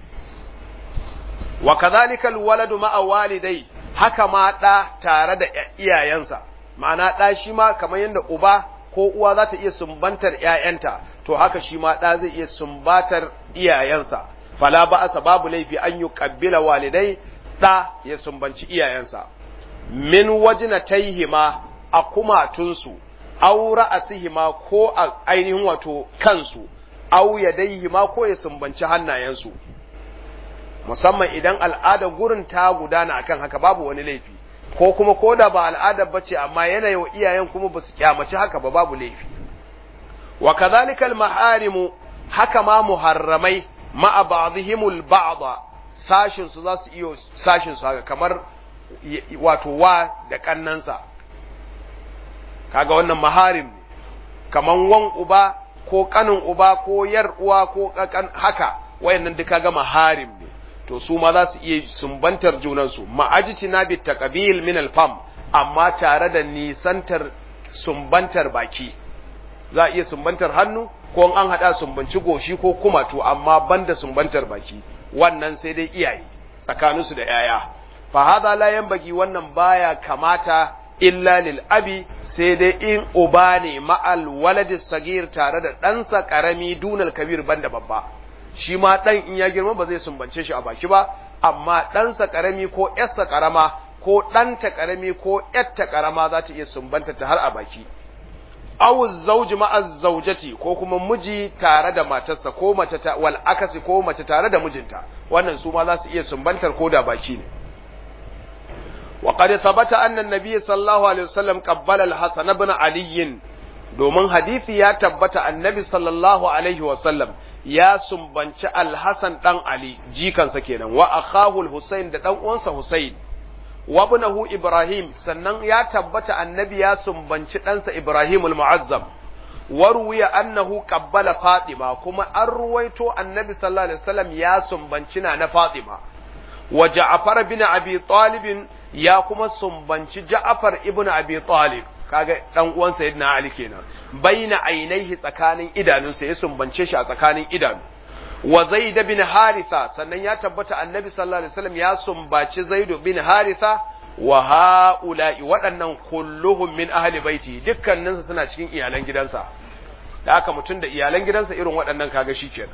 wa kazalika alwaladu ma'a walidai haka ma ɗa tare da iyayensa ma'ana ɗa shi ma kamar yadda uba ko uwa za ta iya sumbantar ‘ya'yanta, to haka shi ma ɗa zai iya sumbatar iyayensa, fala ba asa babu laifi an yi ƙabbila walidai ɗa ya sumbanci iyayensa. Min wajina taihima a kumatunsu, au ra'asihima ko a ainihin wato kansu, au yadaihima ko ya sumbanci hannayensu. Musamman idan al'adar gurin ta gudana akan haka babu wani laifi. ko kuma ko da ba al'adar bace amma yanayin wa iyayen kuma ba su kyamaci haka ba babu laifi wa kadhalikal maharimu haka ma muharramai ma'a ba'dihimul ba'da sashin su za su iyo sashin su haka kamar wato wa da kannansa kaga wannan maharim ne kaman wan uba ko kanin uba ko yar uwa ko kakan haka wayannan duka ga maharim ne to su ma za su iya sumbantar junansu ma'ajiti na bi taqabil min alfam amma tare da nisantar sumbantar baki za a iya sumbantar hannu ko an hada sumbanci goshi ko kumatu amma banda sumbantar baki wannan sai dai iyaye tsakaninsu da yaya fa hadha la yanbaghi wannan baya kamata illa lil abi sai dai in uba ne ma'al waladis sagir tare da ɗansa ƙarami dunal kabir banda babba shi ma ɗan in ya girma ba zai sumbance shi a baki ba amma ɗansa ƙarami ko ‘yarsa ƙarama ko ɗanta ƙarami ko ƴatta ƙarama za ta iya sumbanta ta har a baki aw zawji ma'a zawjati ko kuma miji tare da matarsa ko mace ta wal akasi ko mace tare da mijinta wannan su ma za su iya sumbantar ko da baki ne wa qad thabata anna an-nabiy sallallahu alaihi wasallam qabbala al-hasan ibn ali domin hadisi ya tabbata annabi sallallahu alaihi wasallam ya sumbanci al-hasan dan ali jikansa kenan wa akhahu al-husayn da dan uwansa husayn wa ibnahu Ibrahim sannan ya tabbata annabi ya sumbanci ɗansa Ibrahim al-Mu'azzam wa ruwiya annahu qabbala Fatima kuma an ruwaito annabi sallallahu alaihi wasallam ya sumbanci na na Fatima wa Ja'far bin Abi Talib ya kuma sumbanci Ja'far ibn Abi Talib kaga dan uwan sayyidina Ali kenan baina ainihi tsakanin idanunsa ya sumbance shi a tsakanin idanu wa Zaid bin Haritha sannan ya tabbata Annabi sallallahu alaihi wasallam ya sumbaci Zaid bin Haritha wa haula'i waɗannan kulluhum min ahli baiti dukkanin su suna cikin iyalan gidansa da haka mutum da iyalan gidansa irin waɗannan kaga shikenan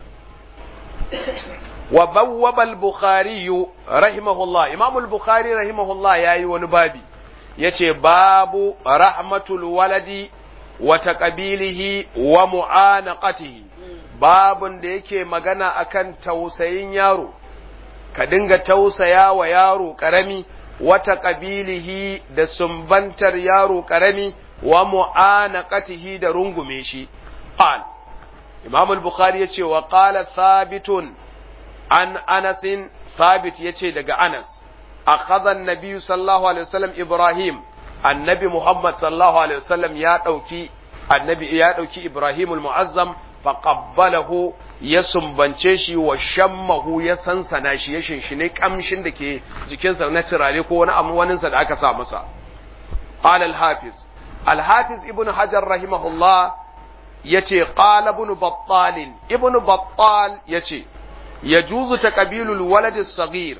wa bawwaba al-bukhari rahimahullah imam al-bukhari rahimahullah yayi wani babi yace babu rahmatul waladi wa taqabilihi wa mu'anaqatihi babun da yake magana akan tausayin yaro ka dinga tausaya wa yaro karami wata ƙabilihi da sumbantar yaro karami wa mu'anaqatihi da rungume shi qal imam al-bukhari yace wa qala thabitun an anas thabit yace daga anas akhadha an-nabi sallallahu alaihi wasallam ibrahim annabi muhammad sallallahu alaihi wasallam ya dauki annabi ya dauki ibrahim al-mu'azzam faqabbalahu ya sumbance shi wa shammahu ya sansana shi ya shinshine kamshin da ke jikinsa na turare ko wani abu waninsa da aka sa masa qala al-hafiz al-hafiz ibn hajar rahimahullah yace qala ibn battal ibn battal yace yajuzu taqbilul walad as-saghir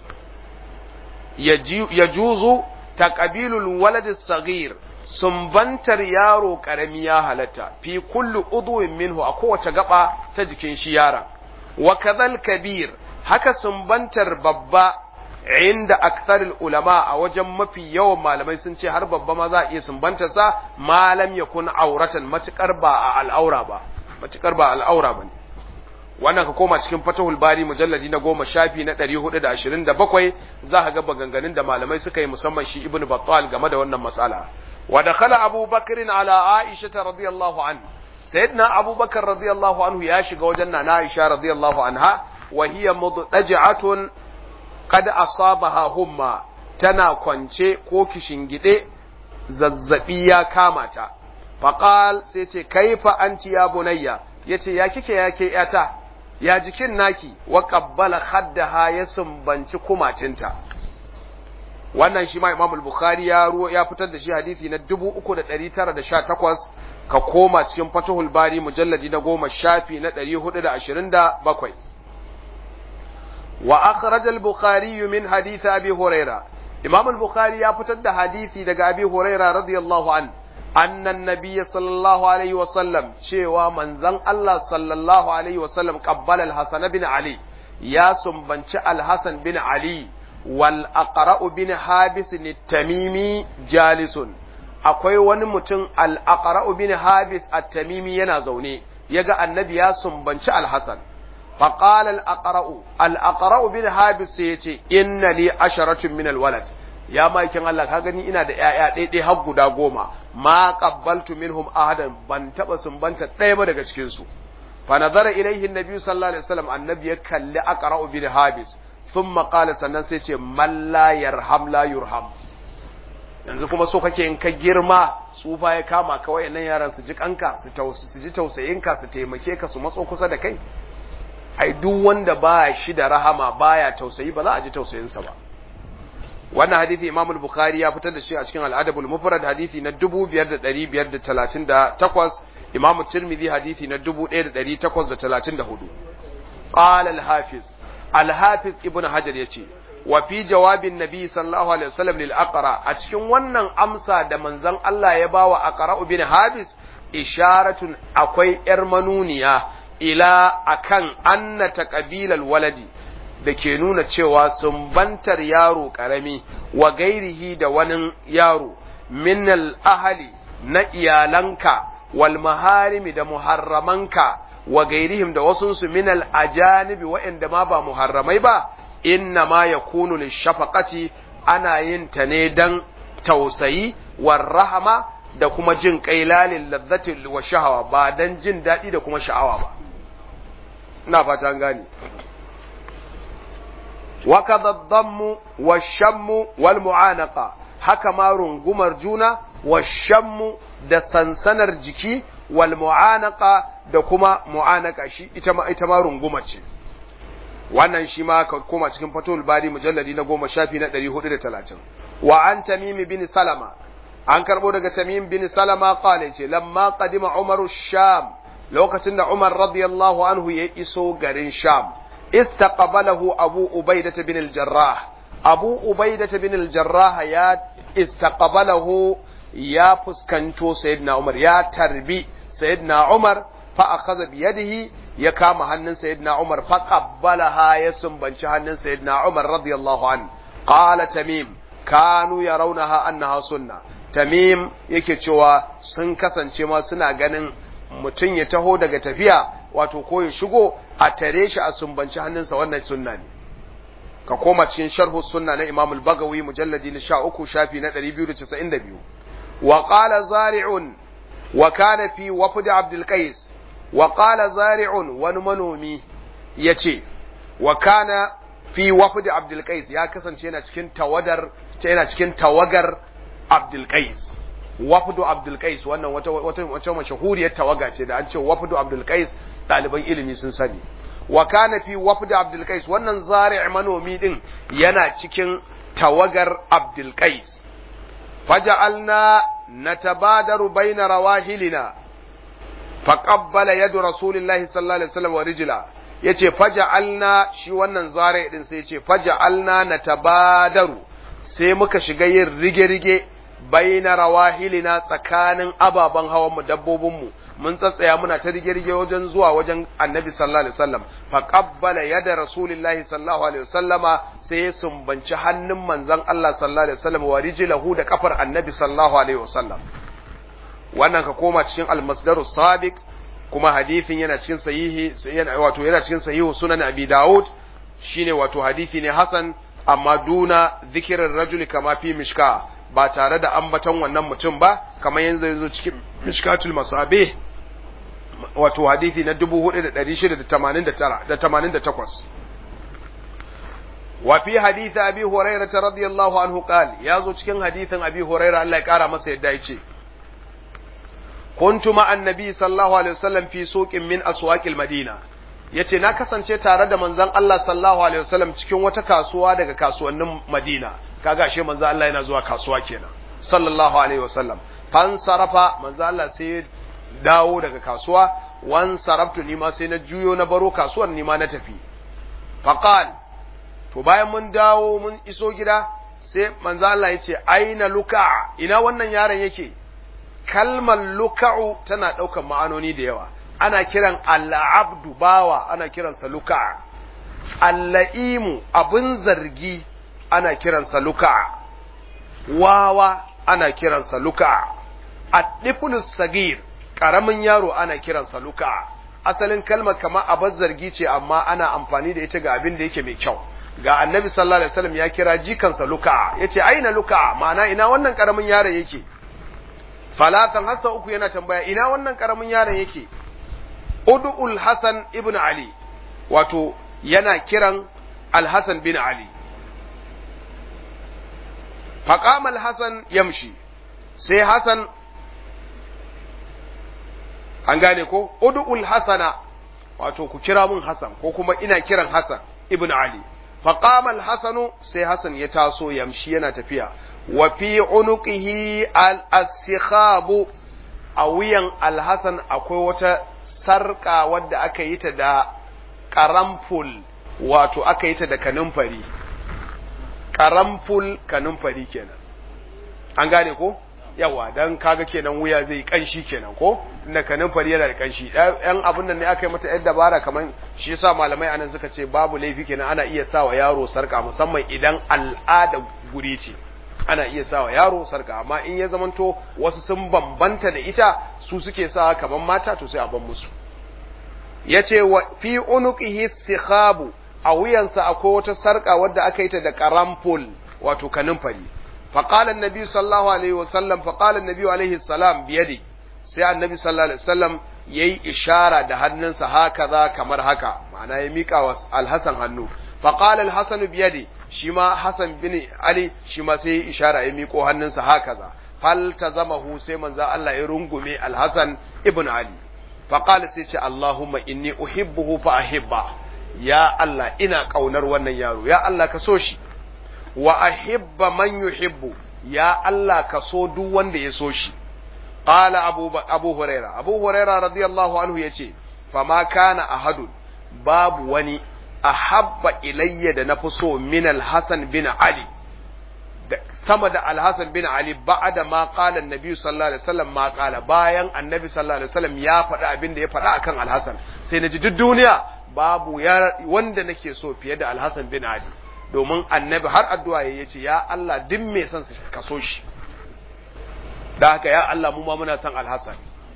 yajuzu taqbilul walad as-saghir sumbantar yaro ƙarami ya halatta fi kullu udwin minhu a kowace gaba ta jikin shi yaron wa kadhal kabir haka sumbantar babba inda aktharul ulama a wajen mafi yawan malamai sun ce har babba ma za a iya sumbantar sa malam yakun auratan matukar ba a al'aura ba matukar ba al'aura bane wannan ka koma cikin fatahul bari mujalladi na goma shafi na ɗari hudu da ashirin da bakwai za ka ga maganganun da malamai suka yi musamman shi ibnu battal game da wannan matsala ودخل أبو بكر على عائشة رضي الله عنه سيدنا أبو بكر رضي الله عنه ياشق وجنة عائشة رضي الله عنها وهي مضطجعة قد أصابها هما تنا كونشي كوكي شنجده ززبيا كامتا فقال سيتي كيف أنت يا بني يتي يا كيكي يا كي أتا يا جكين ناكي وقبل خدها يسنبنش كماتنتا wannan shi ma Imam al-Bukhari ya ruwa ya fitar da shi hadisi na 3918 ka koma cikin Fathul Bari mujalladi na 10 shafi na 427 wa akhraj al-Bukhari min hadith Abi Huraira Imam al-Bukhari ya fitar da hadisi daga Abi Huraira radiyallahu an anna an-nabiy sallallahu alaihi wa sallam cewa manzon Allah sallallahu alaihi wa sallam qabbala al-Hasan bin Ali ya sumbanci al-Hasan bin Ali wal aqra'u bin habis tamimi jalisun akwai wani mutum al aqra'u bin habis at-tamimi yana zaune yaga annabi ya sumbanci al-hasan fa qala al aqra'u al aqra'u bin habis sai yace inna li asharatun min al walad ya makin Allah ka gani ina da ƴaƴa ɗaya ɗaya har guda goma ma qabbaltu minhum ahadan ban taba sumbanta ɗaya ba daga cikin su fa nazara ilaihi annabi sallallahu alaihi wasallam annabi ya kalli aqra'u bin habis ثم قال sannan sai ce man la yarham la yurham yanzu kuma so kake in ka girma tsufa ya kama ka wayannan yaran su ji kanka su tausu su ji tausayin ka su taimake ka su matso kusa da kai ai duk wanda ba shi da rahama baya tausayi ba za a ji tausayin sa ba wannan hadisi Imam al-Bukhari ya fitar da shi a cikin al-Adab al-Mufrad hadisi na 5538 Imam Tirmidhi hadisi na 1834 قال الحافظ Al-Hafiz Ibn Hajar ya ce, wa fi jawabin Nabi sallallahu Alaihi wasallam lil aqra a cikin wannan amsa da manzon Allah ya bawa aqra bin Habis isharatun akwai ‘yar manuniya ila akan anna taqabilal waladi da ke nuna cewa sumbantar yaro karami wa gairihi da wani yaro min ahali na iyalanka wal maharimi da muharramanka wa gairihim da wasunsu min al ajanibi waɗanda ma ba muharramai ba inna ma yakunu lishafaqati ana yin ta ne dan tausayi war rahama da kuma jin kai lalin lazzati wa shahawa ba dan jin daɗi da kuma sha'awa ba ina fata an gane wa kadha dhammu wa shammu wal mu'anaqa haka ma rungumar juna wa shammu da sansanar jiki wal mu'anaqa da kuma mu'anaka shi ita ma ita ma runguma ce wannan shi ma ka koma cikin fatul bari mujalladi na goma shafi na 430 wa an tamim bin salama an karbo daga tamim bin salama qala ce lamma qadima umar sham lokacin da umar radiyallahu anhu ya iso garin sham istaqbalahu abu ubaidah bin al-jarrah abu ubaidah bin al-jarrah ya istaqbalahu ya fuskanto sayyidina umar ya tarbi sayyidina umar fa akhadha bi yadihi ya kama hannun sayyidina umar fa qabbalaha ya sumbanci hannun sayyidina umar radiyallahu an qala tamim kanu yarawnaha annaha sunna tamim yake cewa sun kasance ma suna ganin mutum ya taho daga tafiya wato ko ya shigo a tare shi a sumbanci hannunsa wannan sunna ne ka koma cikin sharhu sunna na imam al-bagawi mujalladi na 13 shafi na 292 wa qala zari'un wa kana fi wafd abdul qais wa qala zari'un wani manomi yace wa kana fi wafd abdul qais ya kasance yana cikin tawadar yana cikin tawagar abdul qais wafdu abdul qais wannan wata wata wata mashahuriyar tawaga ce da an ce wafdu abdul qais ɗaliban ilimi sun sani wa kana fi wafd abdul qais wannan zari' manomi din yana cikin tawagar abdul qais faja'alna natabadaru baina rawahilina faqabbala yadu rasulillahi sallallahu alaihi wasallam wa rijla yace faja'alna shi wannan zari' din sai yace faja'alna natabadaru sai muka shiga yin rige-rige baina rawahilina tsakanin ababen hawan mu dabbobin mu mun tsatsaya muna ta rige-rige wajen zuwa wajen annabi sallallahu alaihi wasallam fa qabbala yada rasulillahi sallallahu alaihi wasallama sai ya sumbanci hannun manzon Allah sallallahu alaihi wasallam wa rijlahu da kafar annabi sallallahu alaihi wasallam wannan ka koma cikin al-masdarus sabiq kuma hadithin yana cikin sahihi yana wato yana cikin sahihu sunan abi daud shine wato hadisi ne hasan amma duna zikirin rajuli kama fi mishka ba tare da ambaton wannan mutum ba kamar yanzu yanzu cikin mishkatul masabe wato hadithi na 4688 wa fi hadith abi hurairah radiyallahu anhu qal yazo cikin hadithin abi hurairah Allah ya kara masa yadda yace kuntu ma annabi sallallahu alaihi wasallam fi suqin min aswaqil madina yace na kasance tare da manzon Allah sallallahu alaihi wasallam cikin wata kasuwa daga kasuwannin Madina kaga ashe manzon Allah yana zuwa kasuwa kenan sallallahu alaihi wasallam fan sarafa manzon Allah sai dawo daga kasuwa wan sarabtu ni ma sai na juyo na baro kasuwar ni ma na tafi faqal to bayan mun dawo mun iso gida sai manzon Allah yace aina luka ina wannan yaron yake kalmar luka'u tana ɗaukar ma'anoni da yawa ana kiran al'abdu bawa ana kiransa luka alla'imu abin zargi ana kiransa luka wawa ana kiransa luka addifulus sagir ƙaramin yaro ana kiransa luka asalin kalmar kama abin zargi ce amma ana amfani da ita ga abin da yake mai kyau ga annabi sallallahu alaihi wasallam ya kira jikansa luka yace aina luka ma'ana ina wannan ƙaramin yaron yake falatan hassa uku yana tambaya ina wannan ƙaramin yaron yake Udu'ul Hassan ibn Ali, wato yana kiran Al-Hassan bin Ali. Faƙam Al-Hassan yamshi, sai Hassan, an gane ko? Udu'ul Hassana, wato ku kira mun Hassan, ko kuma ina kiran Hassan ibn Ali. Faƙam Al-Hassanu sai Hassan ya taso yamshi yana tafiya, wa fi unuqihi al-asikhabu a wuyan Al-Hassan akwai wata sarƙa wadda aka yi ta da ƙaramful wato aka yi ta da kanumfari ƙaramful kanumfari kenan an gane ko yawa dan kaga kenan wuya zai kanshi kenan ko tunda kanin fari yana da kanshi yan abin nan ne aka yi mata yan dabara kaman shi yasa malamai anan suka ce babu laifi kenan ana iya sawa yaro sarka musamman idan al'ada guri ce ana iya sawa yaro sarka amma in ya zamanto wasu sun bambanta da ita su suke sawa kaman mata to sai a ban musu yace wa fi unuqihi sikhabu a wuyansa akwai wata sarka wadda aka yi ta da karampul wato kanin fari فقال النبي صلى الله عليه وسلم فقال النبي عليه السلام بيدي sai annabi sallallahu alaihi wasallam yayi ishara da hannunsa hakaza kamar haka ma'ana ya mika wa al-Hasan hannu fa qala al-Hasan bi yadi shi ma Hasan bin Ali shi ma sai ishara ya miko hannunsa hakaza fal tazamahu sai manzo Allah ya rungume al-Hasan ibn Ali fa qala sai ce Allahumma inni uhibbuhu fa ahibba ya Allah ina kaunar wannan yaro ya Allah ka so shi wa ahibba man yuhibbu ya Allah ka so duk wanda ya so shi qala abu abu huraira abu huraira radiyallahu anhu yace fama kana ahadun babu wani ahabba ilayya da nafi so min al-hasan bin ali sama da al-hasan bin ali ba'da ma qala an-nabi sallallahu alaihi wasallam ma qala bayan annabi sallallahu alaihi wasallam ya faɗa abin da ya faɗa akan al-hasan sai naji duk duniya babu wanda nake so fiye da al-hasan bin ali domin annabi har addu'a ya ce ya Allah duk mai son su kaso shi da haka ya Allah mu ma muna son alhassan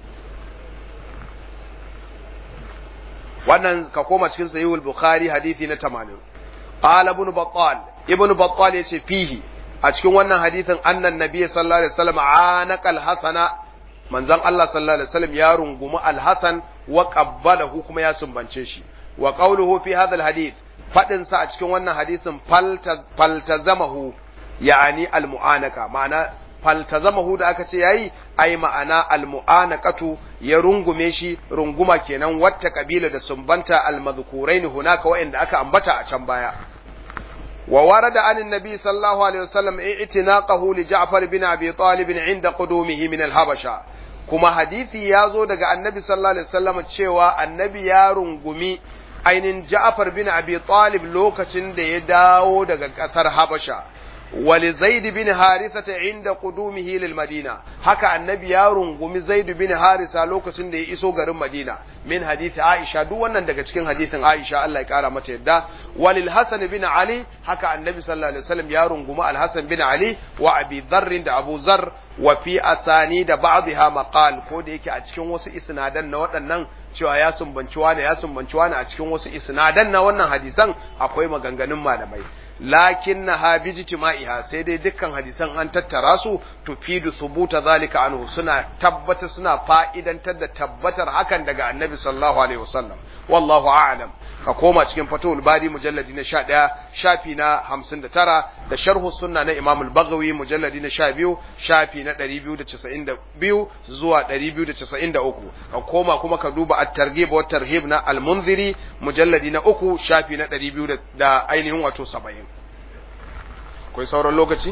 wannan ka koma cikin sahihul bukhari hadisi na 80 qala ibn battal ibn battal yace fihi a cikin wannan hadisin annan nabiy sallallahu alaihi wasallam anaka alhasana manzon Allah sallallahu alaihi wasallam ya rungumi alhasan wa qabbalahu kuma ya sumbance shi wa qawluhu fi hadha alhadith faɗinsa a cikin wannan hadisin faltazamahu ya'ani almu'anaka ma'ana faltazamahu da aka ce yayi ai ma'ana almu'anaqatu ya rungume shi runguma kenan wata kabila da sumbanta almadhkurain hunaka wa'inda aka ambata a can baya wa warada an annabi sallallahu alaihi wasallam i'tinaqahu li Ja'far bin Abi Talib inda qudumihi min al-Habasha kuma hadisi ya zo daga annabi sallallahu alaihi wasallam cewa annabi ya rungumi ainin Ja'far bin Abi Talib lokacin da ya dawo daga ƙasar Habasha wali Zaid bin Harisa inda qudumihi lil Madina haka annabi ya rungumi Zaid bin Harisa lokacin da ya iso garin Madina min hadisi Aisha duk wannan daga cikin hadisin Aisha Allah ya kara mata yadda walil Hasan bin Ali haka annabi sallallahu alaihi wasallam ya rungumi Al Hasan bin Ali wa Abi Dharr da Abu Zar wa fi asani da ba'dha maqal ko da yake a cikin wasu isnadan na waɗannan cewa ya sumbanci wani ya sumbanci wani a cikin wasu isnadan na wannan hadisan akwai maganganun malamai lakin na ha bijtima'iha sai dai dukkan hadisan an tattara su tufidu subuta zalika anhu suna tabbata suna fa'idantar da tabbatar hakan daga annabi sallallahu alaihi wasallam wallahu a'lam ka koma cikin fatul bari mujalladi na 11 shafi na 59 da sharhu sunna na imam al-baghawi mujalladi na 12 shafi na 292 zuwa 293 ka koma kuma ka duba at-targhib wa tarhib na al-munziri mujalladi na 3 shafi na 200 da ainihin wato 70 akwai sauran lokaci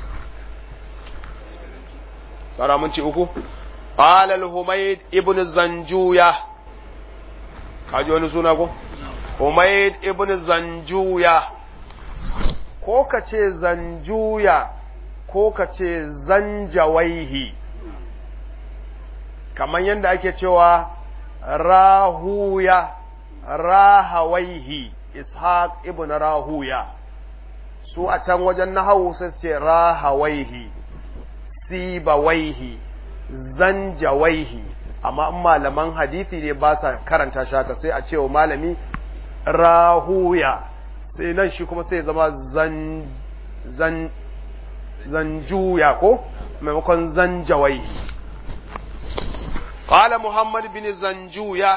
tsara mun ci uku qala al-humayd ibn zanjuya kaji wani suna ko humayd ibn zanjuya ko ka ce zanjuya ko ka ce zanjawaihi kamar yadda ake cewa rahuya rahawaihi ishaq ibn rahuya su a can wajen nahawu sai ce rahawaihi sibawaihi zanjawaihi amma in malaman hadisi ne ba sa karanta shaka sai a ce wa malami rahuya sai nan shi kuma sai zama zan zan zanjuya ko maimakon zanjawaihi قال محمد بن زنجوية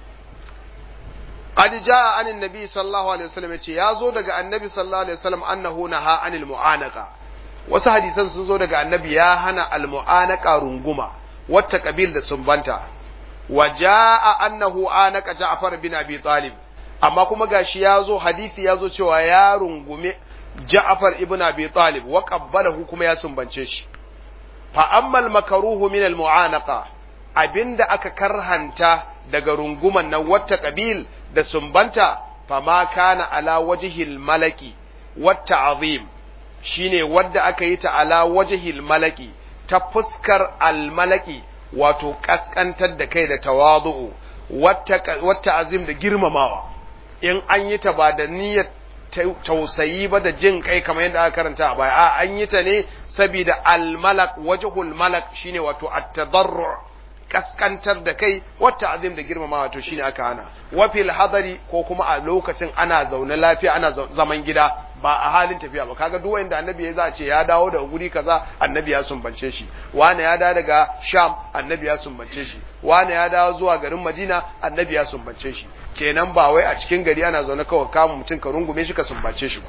قد جاء عن النبي صلى الله عليه وسلم يا زو daga annabi sallallahu alaihi wasallam annahu naha anil mu'anaka wasu hadisan sun zo daga annabi ya hana al mu'anaka runguma wata kabil da sumbanta wa jaa annahu anaka ja'far bin abi talib amma kuma gashi ya zo hadisi ya zo cewa ya rungume ja'far ibn abi talib wa qabbalahu kuma ya sumbance shi fa amma al makruhu min al mu'anaka abinda aka karhanta daga runguman nan wata kabil da sumbanta fama kana ala wajihil malaki wata azim shine wadda aka yi ta ala wajihil malaki ta fuskar almalaki wato kaskantar da kai da tawazu'u wata azim da girmamawa in an yi ta ba da niyyar tausayi ba da jin kai kamar yadda aka karanta a baya a an yi ta ne saboda almalak wajhul malak shine wato at-tadarru kaskantar da kai wata azim da girmamawa to shine aka hana wafil hadari ko kuma a lokacin ana zaune lafiya ana zaman gida ba a halin tafiya ba kaga duk wanda annabi ya zace ya dawo daga guri kaza annabi ya sumbance shi wani ya dawo daga sham annabi ya sumbance shi wani ya dawo zuwa garin madina annabi ya sumbance shi kenan ba wai a cikin gari ana zaune kawai kama mutum ka rungume shi ka sumbace shi ba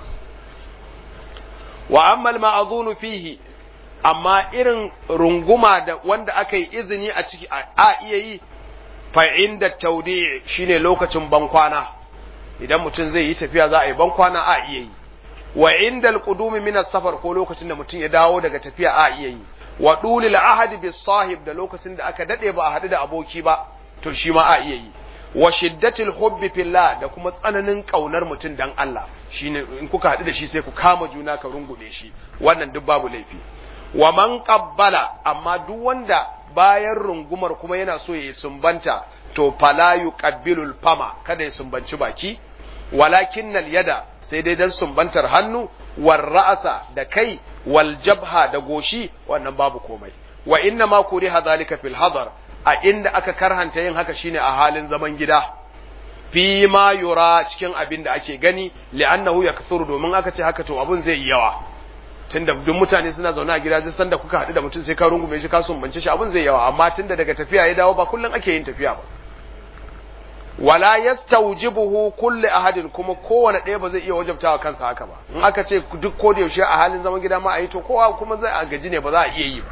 wa amma al fihi amma irin runguma da wanda aka yi izini a ciki a iya yi fa inda taudi shine lokacin bankwana idan mutum zai yi tafiya za a yi bankwana a iya yi wa inda alqudumi min safar ko lokacin da mutum ya dawo daga tafiya a iya yi wa dulil ahad bis sahib da lokacin da aka dade ba a hadu da aboki ba to shi ma a iya yi wa shiddatil hubbi fillah da kuma tsananin kaunar mutum dan Allah shine in kuka hadu da shi sai ku kama juna ka rungume shi wannan duk babu laifi wa man qabbala amma duk wanda bayan rungumar kuma yana so ya sumbanta to fala yuqabbilul fama kada ya sumbanci baki walakinnal yada sai dai dan sumbantar hannu war ra'asa da kai wal jabha da goshi wannan babu komai wa inna ma kuriha zalika fil hadar a inda aka karhanta yin haka shine a halin zaman gida fi ma yura cikin abin da ake gani li'annahu yakthuru domin aka ce haka to abun zai yi yawa tunda duk mutane suna zaune a gida san da kuka haɗu da mutum sai ka rungume shi ka sumbance shi abin zai yawa amma tunda daga tafiya ya dawo ba kullum ake yin tafiya ba wala yastawjibuhu kulli ahadin kuma kowane ɗaya ba zai iya wajabtawa kansa haka ba in aka ce duk ko da yaushe a halin zaman gida ma a yi to kowa kuma zai a gaji ne ba za a iya yi ba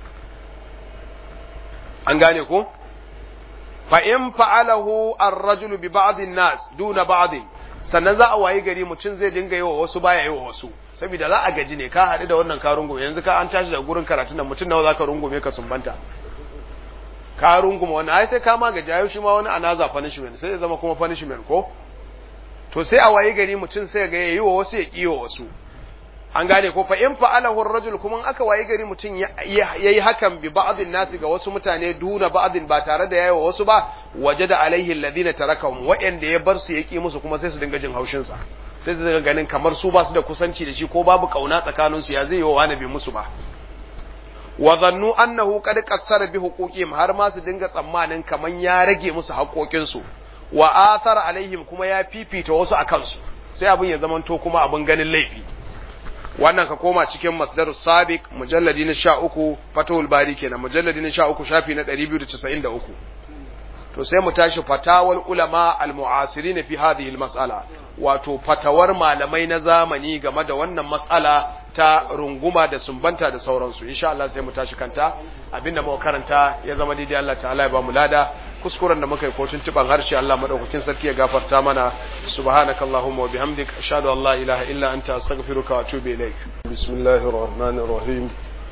an gane ko fa in fa'alahu ar-rajulu bi ba'd an-nas duna ba'd sannan za a wayi gari mutum zai dinga yi wa wasu baya yi wa wasu saboda za a gaji ne ka haɗu da wannan ka rungume yanzu ka an tashi daga gurin karatun da mutum nawa za ka rungume ka sumbanta ka rungume wani ai sai ka ma gaji ayo shi ma wani anaza punishment sai ya zama kuma punishment ko to sai a wayi gari mutum sai ga yayi wa wasu ya kiyo wasu an gane ko fa in fa'alahu ar-rajul kuma aka wayi gari mutum yayi hakan bi ba'dhin nasi ga wasu mutane duna ba'dhin ba tare da yayi wa wasu ba wajada alaihi alladhina tarakahum wa'anda ya bar su yaki musu kuma sai su dinga jin haushin sa sai su ganin kamar su ba su da kusanci da shi ko babu kauna tsakanin su ya zai yi wa wani bi musu ba wa zannu annahu qad qassara bi huquqihim har ma su dinga tsammanin kaman ya rage musu haƙoƙin su wa athara alaihim kuma ya fifita wasu akan su sai abin ya zamanto kuma abin ganin laifi wannan ka koma cikin masdarus sabiq mujalladi na 13 fatawul bari kenan mujalladi na 13 shafi na 293 to sai mu tashi fatawal ulama al-mu'asirin fi hadhihi al-mas'ala wato fatawar malamai na zamani game da wannan matsala ta runguma da sumbanta da sauransu insha Allah sai mu tashi kanta abinda muka karanta ya zama daidai Allah ta'ala ya ba mu lada kuskuren da muka yi ko tuntuban harshe Allah madaukakin sarki ya gafarta mana subhanakallahumma wa bihamdik ashhadu an la ilaha illa anta astaghfiruka wa atubu ilaik bismillahir rahmanir rahim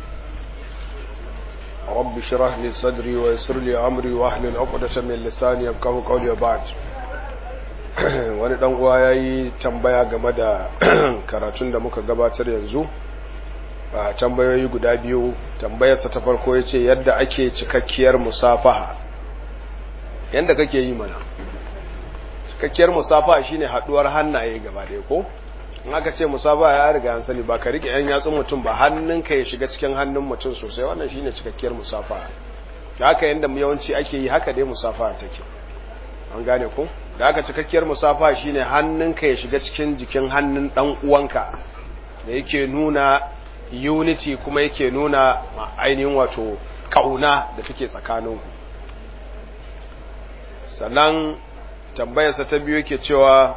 رب اشرح لي صدري ويسر لي امري واحلل عقدة من لساني يفقهوا قولي وبعد wani dan uwa yayi tambaya game da karatun da muka gabatar yanzu a tambayoyi guda biyu tambayarsa ta farko yace yadda ake cikakkiyar musafaha yanda kake yi mana cikakkiyar musafaha shine haduwar hannaye gaba ɗaya ko in aka ce musafaha ya riga an sani ba ka rike yan yatsun mutum ba hannunka ya shiga cikin hannun mutum sosai wannan shine cikakkiyar musafaha da haka yanda yawanci ake yi haka dai musafaha take an gane ko da aka cikakkiyar musafa shine hannunka ya shiga cikin jikin hannun dan uwanka da yake nuna unity kuma yake nuna ainihin wato kauna da take tsakaninku sannan tambayarsa ta biyu yake cewa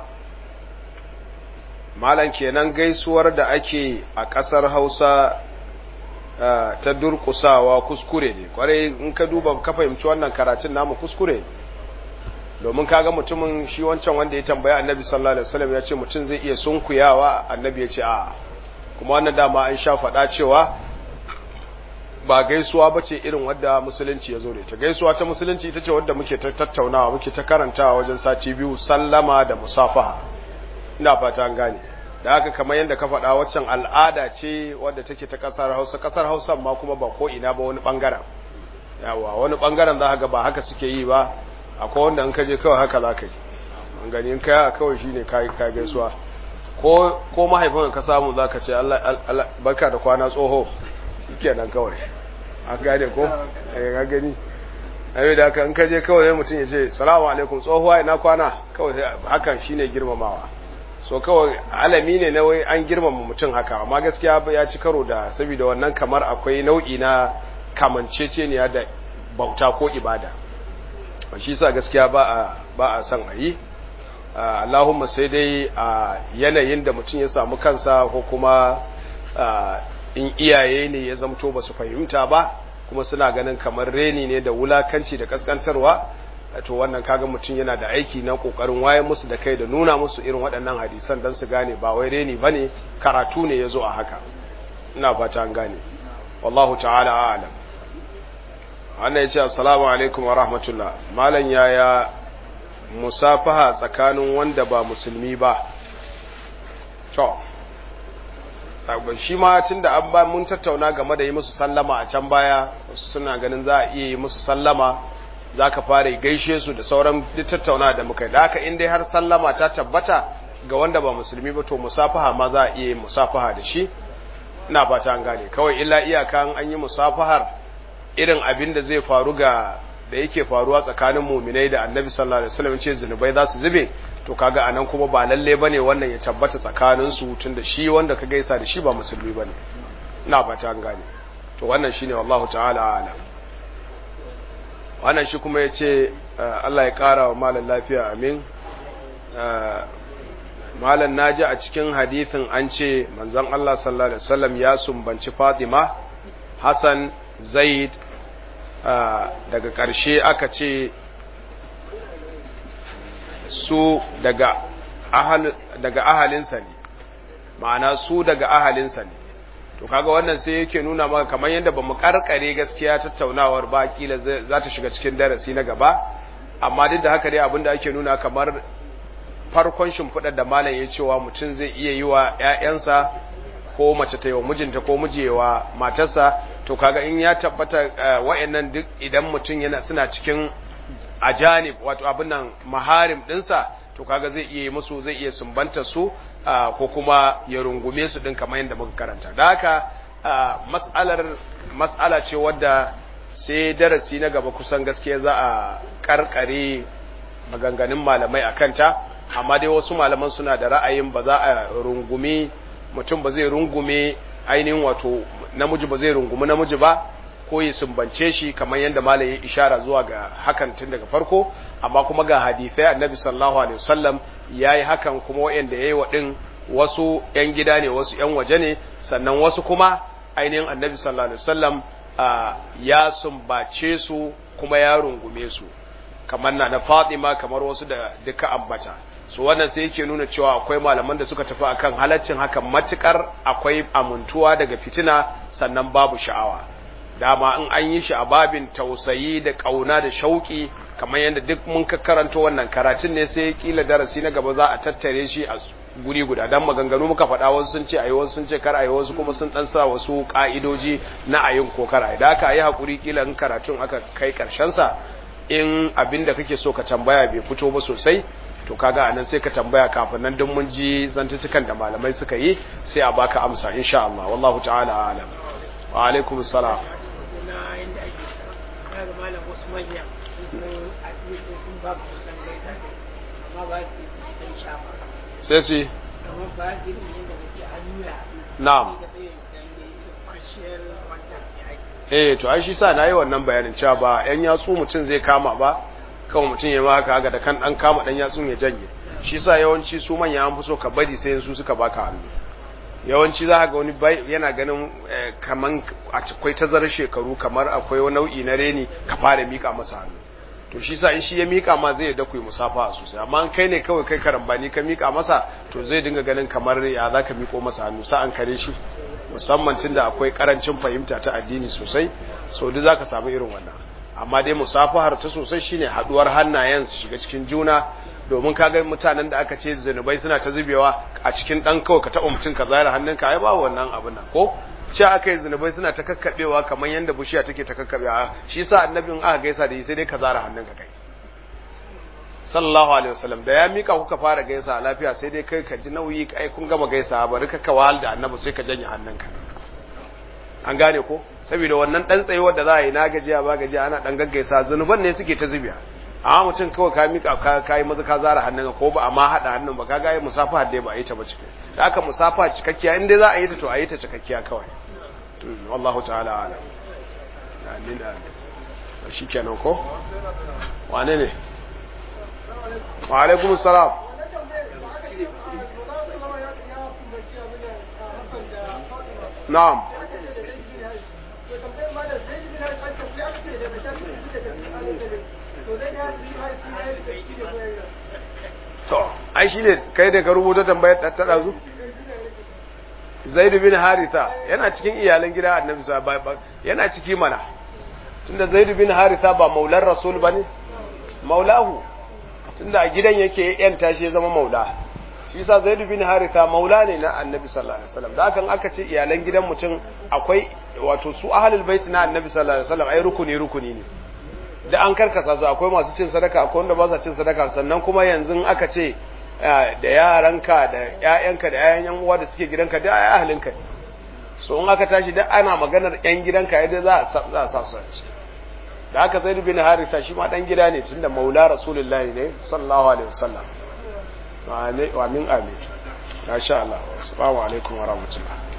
malam kenan gaisuwar da ake a ƙasar hausa ta durƙusawa kuskure ne kwarai in ka duba ka fahimci wannan karatun namu kuskure ne domin kaga mutumin shi wancan wanda ya tambaya annabi sallallahu alaihi wasallam ya ce mutum zai iya sunkuyawa annabi ya ce a kuma wannan dama an sha faɗa cewa ba gaisuwa ba ce irin wadda musulunci ya zo da ita gaisuwa ta musulunci ita ce wadda muke ta tattaunawa muke ta karantawa wajen sati biyu sallama da musafaha ina fata an gane da haka kamar yadda ka faɗa waccan al'ada ce wadda take ta ƙasar hausa ƙasar hausa ma kuma ba ko ina ba wani ɓangaren yawa wani ɓangaren za ga ba haka suke yi ba akwai wanda in ka je kawai haka za ka yi an gani in kai kawai shine ka ka gaisuwa ko ko mahaifin ka samu za ka ce Allah barka da kwana tsoho kenan kawai an gane ko eh ga gani ayi da haka in ka je kawai mutum ya ce salamu alaikum tsohuwa ina kwana kawai hakan shine girmamawa so kawai alami ne na wai an girmama mutum haka amma gaskiya ya ci karo da saboda wannan kamar akwai nau'i na kamanceceniya da bauta ko ibada shi sa gaskiya ba a ba a san ayi Allahumma sai dai a yanayin da mutum ya samu kansa ko kuma in iyaye ne ya zamto ba su fahimta ba kuma suna ganin kamar reni ne da wulakanci da kaskantarwa to wannan kaga mutum yana da aiki na kokarin waye musu da kai da nuna musu irin waɗannan hadisan dan su gane ba wai reni bane karatu ne yazo a haka ina fata an gane wallahu ta'ala a'lam wannan yace assalamu alaikum wa rahmatullah malan yaya musafaha tsakanin wanda ba musulmi ba to shi ma tun da an ba mun tattauna game da yi musu sallama a can baya wasu suna ganin za a iya yi musu sallama za ka fara gaishe su da sauran duk tattauna da muka yi da haka in dai har sallama ta tabbata ga wanda ba musulmi ba to musafaha ma za a iya yin musafaha da shi ina fata an gane kawai illa iyaka an yi musafahar irin abin da zai faru ga da yake faruwa tsakanin muminai da annabi sallallahu alaihi wasallam ce zinubai za su zube to kaga anan kuma ba lalle bane wannan ya tabbata tsakanin su tunda shi wanda ka gaisa da shi ba musulmi bane ina fata an gane to wannan shine wallahu ta'ala alam wannan shi kuma yace Allah ya kara wa malan lafiya amin malan naji a cikin hadisin an ce manzon Allah sallallahu alaihi wasallam ya sumbanci Fatima Hassan Zaid daga ƙarshe aka ce su daga ahal daga ahalinsa ne ma'ana su daga ahalinsa ne to kaga wannan sai yake nuna maka kamar yadda bamu karkare gaskiya tattaunawar ba kila za ta shiga cikin darasi na gaba amma duk da haka dai abinda ake nuna kamar farkon shimfiɗar da malam ya cewa mutum zai iya yi wa ‘ya'yansa ko mace ta yi wa mijinta ko miji wa matarsa to kaga in ya tabbata wa'annan duk idan mutum yana suna cikin ajanib wato abin nan maharim dinsa to kaga zai iya musu zai iya sumbanta su ko kuma ya rungume su din kamar yadda muka karanta da haka mas'alar mas'ala ce wadda sai darasi na gaba kusan gaskiya za a karkare maganganun malamai akan ta amma dai wasu malaman suna da ra'ayin ba za a rungume mutum ba zai rungume ainihin wato namiji ba zai rungumi namiji ba ko ya sumbance shi kamar yadda malam ya ishara zuwa ga hakan tun daga farko amma kuma ga hadisai annabi sallallahu alaihi wasallam yayi hakan kuma wayanda yayi wa din wasu yan gida ne wasu yan waje ne sannan wasu kuma ainihin annabi sallallahu alaihi wasallam ya sumbace su kuma ya rungume su kamar na na Fatima kamar wasu da duka ambata so wannan sai yake nuna cewa akwai malaman da suka tafi akan halaccin hakan matukar akwai amuntuwa daga fitina sannan babu sha'awa dama in an yi shi a babin tausayi da kauna da shauki kamar yadda duk mun ka karanta wannan karatun ne sai kila darasi na gaba za a tattare shi a guri guda dan maganganu muka faɗa wasu sun ce ayi wasu sun ce kar ayi wasu kuma sun dan sa wasu ka'idoji na ayin ko kar ayi da aka yi hakuri kila in karatun aka kai karshen sa in abinda kake so ka tambaya bai fito ba sosai to kaga anan sai ka tambaya kafin nan duk mun ji zantucikan da malamai suka yi sai a baka amsa insha Allah wallahu ta'ala alam wa alaikum assalam sai su na'am eh to ai shi sa nayi wannan bayanin cewa ba yan yatsu mutum zai kama ba kawai mutum ya maka haka da kan dan kama dan yatsun ya janye shi sa yawanci su manya an fi so ka bari sai su suka baka hannu yawanci za ga wani yana ganin kaman akwai tazarar shekaru kamar akwai wani nau'i na reni ka fara mika masa hannu to shi sa in shi ya mika ma zai da ku musafa sosai amma an kai ne kawai kai karambani ka mika masa to zai dinga ganin kamar ya za ka miko masa hannu sa an kare shi musamman tunda akwai karancin fahimta ta addini sosai so duk zaka samu irin wannan amma dai musafahar ta sosai shine haduwar hannayen su shiga cikin juna domin ka ga mutanen da aka ce zunubai suna ta zubewa a cikin dan kawai ka taɓa mutum ka zara hannunka ai ba wannan abin nan ko ce aka yi zunubai suna ta kakkaɓewa kamar yadda bishiya take ta kakkaɓewa shi yasa annabin aka gaisa da yi sai dai ka zara hannunka kai sallallahu alaihi wasallam da ya mika kuka fara gaisa lafiya sai dai kai ka ji nauyi kai kun gama gaisa bari ka kawal da annabi sai ka janye hannunka an gane ko saboda wannan dan tsayuwar da za a yi na gajiya ba gajiya ana dan gaggaisa zunuban ne suke ta zubiya amma mutum kawai ka mika ka kai maza ka zara hannunka ko ba amma hada hannun ba ka ga musafa da ba a yi ta ba cikin da aka musafa cikakkiya in dai za a yi ta to a yi ta cikakkiya kawai wallahu ta'ala alam amin amin shikenan ko wane ne wa alaikum salam na'am to ai shine kai da ka rubuta tambayar ta tada zu Zaid bin Haritha yana cikin iyalan gida Annabi sallallahu alaihi yana ciki mana tunda Zaid bin Haritha ba maular Rasul bane maulahu tunda a gidan yake yanta shi zama maula shi yasa Zaid bin Haritha maula ne na Annabi sallallahu alaihi wasallam da hakan aka ce iyalan gidan mutum akwai wato su ahlul bait na Annabi sallallahu alaihi wasallam ai rukuni rukuni ne da an karkasa su akwai masu cin sadaka akwai wanda ba sa cin sadaka sannan kuma yanzu aka ce da yaranka da ƴaƴanka da ƴaƴan yan uwa da suke gidanka da ai ahlinka so in aka tashi da ana maganar ƴan gidanka yadda za a za a sa su da aka zai bin harisa shi ma dan gida ne tunda maula rasulullahi ne sallallahu alaihi wasallam wa amin amin masha Allah assalamu alaikum wa rahmatullah